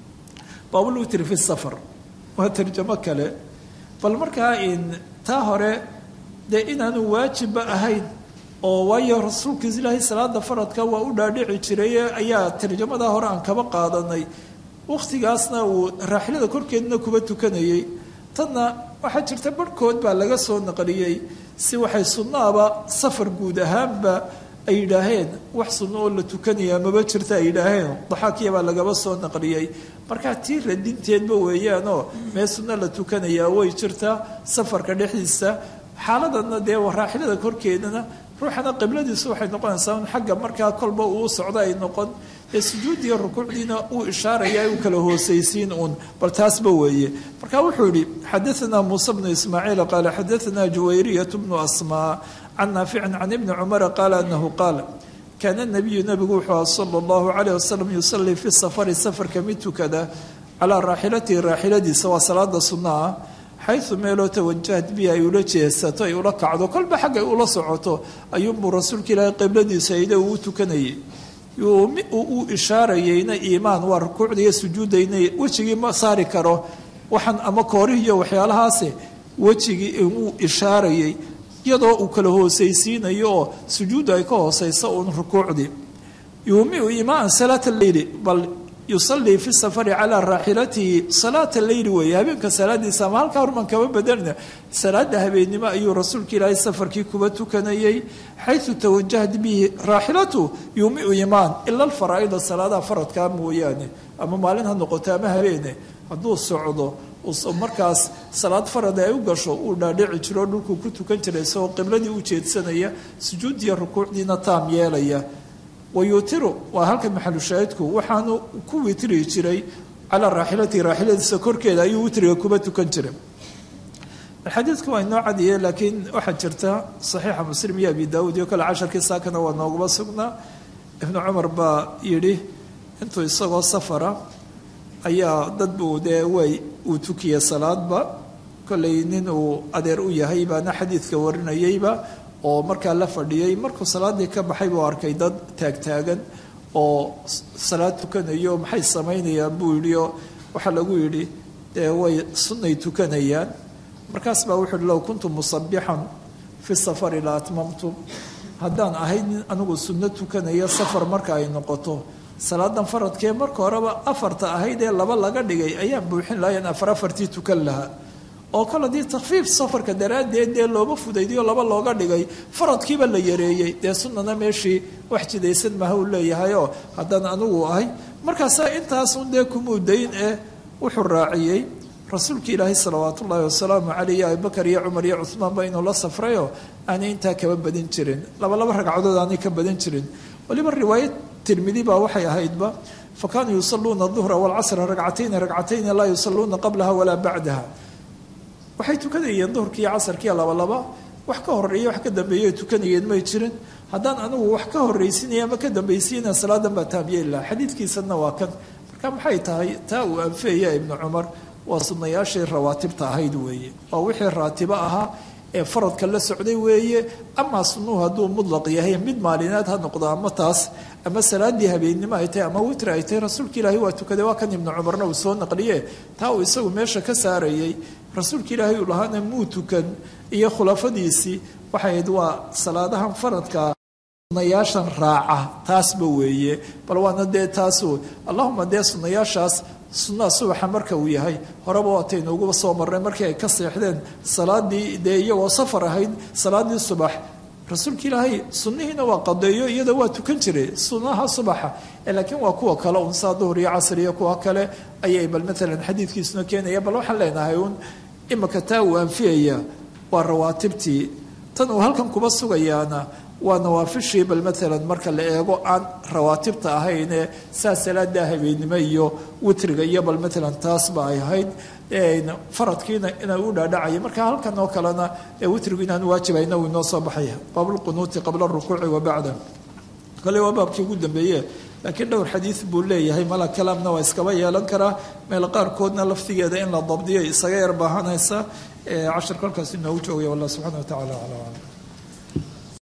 baabulwitri fi safar waa tarjamo kale bal markaa in taa hore dee inaanu waajibba ahayn oo waayo rasuulka ilaahay salaada faradka waa u dhaadhici jiray ayaa tarjamadaa hore aan kaba qaadanay wakhtigaasna uu raaxilada korkeedna kuba tukanayay tanna waxaa jirta barhkood baa laga soo naqliyey si waxay sunnaaba safar guud ahaanba ay yidhaaheen wax sunno oo la tukanaya maba jirta ay yidhaaheen daxaakiya baa lagaba soo naqliyey markaa tii radinteedba weeyaanoo mee sunno la tukanayaa way jirtaa safarka dhexdiisa xaaladana dee raaxilada korkeedana ruuxana qibladiisu waxay noqonaysaa un xagga markaa kolba uu socdo ay noqon ee sujuudiyo rukuucdiina uu ishaaraya uu kala hoosaysiin uun bal taasba weeye marka wuxuu yihi xadaanaa muuse bnu ismaaciil qaala xadaanaa juwayriyat bnu asmaa can naaficin can ibni cumara qaala anahu qaal kaana nabiyu nabigu wuxuu aha sala allahu calayh wasalam yusalii fi safari safarka mid tukada calaa raaxilatihi raaxiladiisa waa salaada sunna ah xayu meeloo tawajahad bi ay ula jeesato ay ula kacdo kolba xaggay ula socoto ayuunbuu rasuulka ilaahay qibladiisa ayda uu u tukanayay uu ishaarayeyna iimaan waa rukuucda iyo sujuudayna wejigii ma saari karo waxaan ama koorihiiyo waxyaalahaase wejigii uu ishaarayay iyadoo uu kala hoosaysiinayo oo sujuudda ay ka hoosaysa uun rukuucdii yuumiu imaan salaata leyli bal yusalii fi safari calaa raaxilatihi salaata leyli weeye habeenka salaadiisa ama halkaa horman kama badanina salaada habeennimo ayuu rasuulka ilaahay safarkii kuba tukanayay xayu tawajahat bihi raaxilatu yuumiu imaan ila alfaraa'ida salaadaha faradkaa mooyaane ama maalin ha noqoto ama habeene hadduu socdo markaas salaad farada ay u gasho uu dhaadhici jiro dhulkuu ku tukan jiray isagoo qibladii u jeedsanaya sujuudiya rukuucdiina taam yeelaya wayuutiru waa halka maxalushaahidku waxaanu ku witri jiray calaa raaxilatihi raaxiladiisa korkeeda ayuu witriga kuba tukan jiray xadiidku waa inoo cadiye laakiin waxaa jirta saxiixa muslim iyo abi daawuud iyo kale casharkii saakana waa nooguma sugnaa ibnu cumar baa yidhi intuu isagoo safara ayaa dad buu dee way uu tukiyey salaadba kollay nin uu adeer u yahay baana xadiidka warinayeyba oo markaa la fadhiyey markuu salaadii ka baxay buu arkay dad taagtaagan oo salaad tukanayo maxay samaynayaan buu yidhi oo waxaa lagu yidhi dee way sunnay tukanayaan markaas baa wuxuu yihi low kuntu musabixan fi safari la atmamtu haddaan ahayd nin anigu sunno tukanaya safar marka ay noqoto salaadan faradkee marka horeba afarta ahayd ee laba laga dhigay ayaan buuxin lahayn afar afartii tukan lahaa oo kale haddii takfiif safarka daraaddeed dee looba fudaydiyo laba looga dhigay faradkiiba la yareeyey dee sunnana meeshii wax jidaysan maha uu leeyahayoo haddaan anigu ahay markaasaa intaasun dee kumuudayn ee wuxuu raaciyey rasuulka ilaahay salawaat ullaahi wasalaamu caleyh abubakar iyo cumar iyo cuhmaanba inuu la safrayoo aanay intaa kaba badin jirin laba laba ragcadood aanay ka badin jirin waliba riwaayad tirmidi baa waxay ahaydba fa kaanuu yusaluuna duhra walcasra ragcatayni ragcatayni laa yusaluuna qablaha walaa bacdaha waxay tukanayeen duhurkii iyo casarkiiyo labalaba wax ka horeeya wax ka dambeeya tukanayeen may jirin haddaan anigu wax ka horraysinaya ama ka dambaysiina salaadan baa taamyeeli laha xadiidkiisana waa kan marka maxay tahay taa uu anfeeya ibnu cumar waa sunnayaashii rawaatibta ahayd weeye waa wixii raatibo ahaa ee faradka la socday weeye amaa sunnuhu hadduu mudlaq yahay mid maalinaad ha noqdo ama taas ama salaadii habeennimo ay tahay ama witri ay tahay rasuulka ilaahi waa tukaday waa kan ibnu cumarna uu soo naqliye taa uu isagu meesha ka saarayey rasuulka ilaahay uu lahaana muu tukan iyo khulafadiisii waxay ahayd waa salaadahan faradka sunayaashan raaca taasba weeye bal waana dee taasu allahuma dee sunayaashaas sunnaha subaxa marka uu yahay horeba waataynu uguba soo marnay markii ay ka seexdeen salaadii dee iyagoo safar ahayd salaadii subax rasuulka ilaahay sunnihiina waa qadeeyo iyada waa tukan jiray sunnaha subaxa laakiin waa kuwa kale un saa duhur iyo casr iyo kuwa kale ayay bal maalan xadiidkiisuna keenaya bal waxaan leenahay uun imika taa uu anfiyaya waa rawaatibtii tan uu halkan kuba sugayaana waa nawaafishii bal maalan marka la eego aan rawaatibta ahaynee saa salaada habeennimo iyo witriga iyo bal maalan taasba ay ahayd faradkiina inay u dhaadhacaya marka halkan oo kalena witrigu inaan waajibahayna uu inoo soo baxaya baabulqunuuti qabla rukuuci wa bacda kale waa baabkii ugu dambeeye laakiin dhowr xadiid buu leeyahay mala kalaamna waa iskaba yeelan karaa meel qaarkoodna laftigeeda in la dabdiyo isaga yar baahanaysa cashar kolkaas inoogu joogaya wallah subxana wa tacala aclam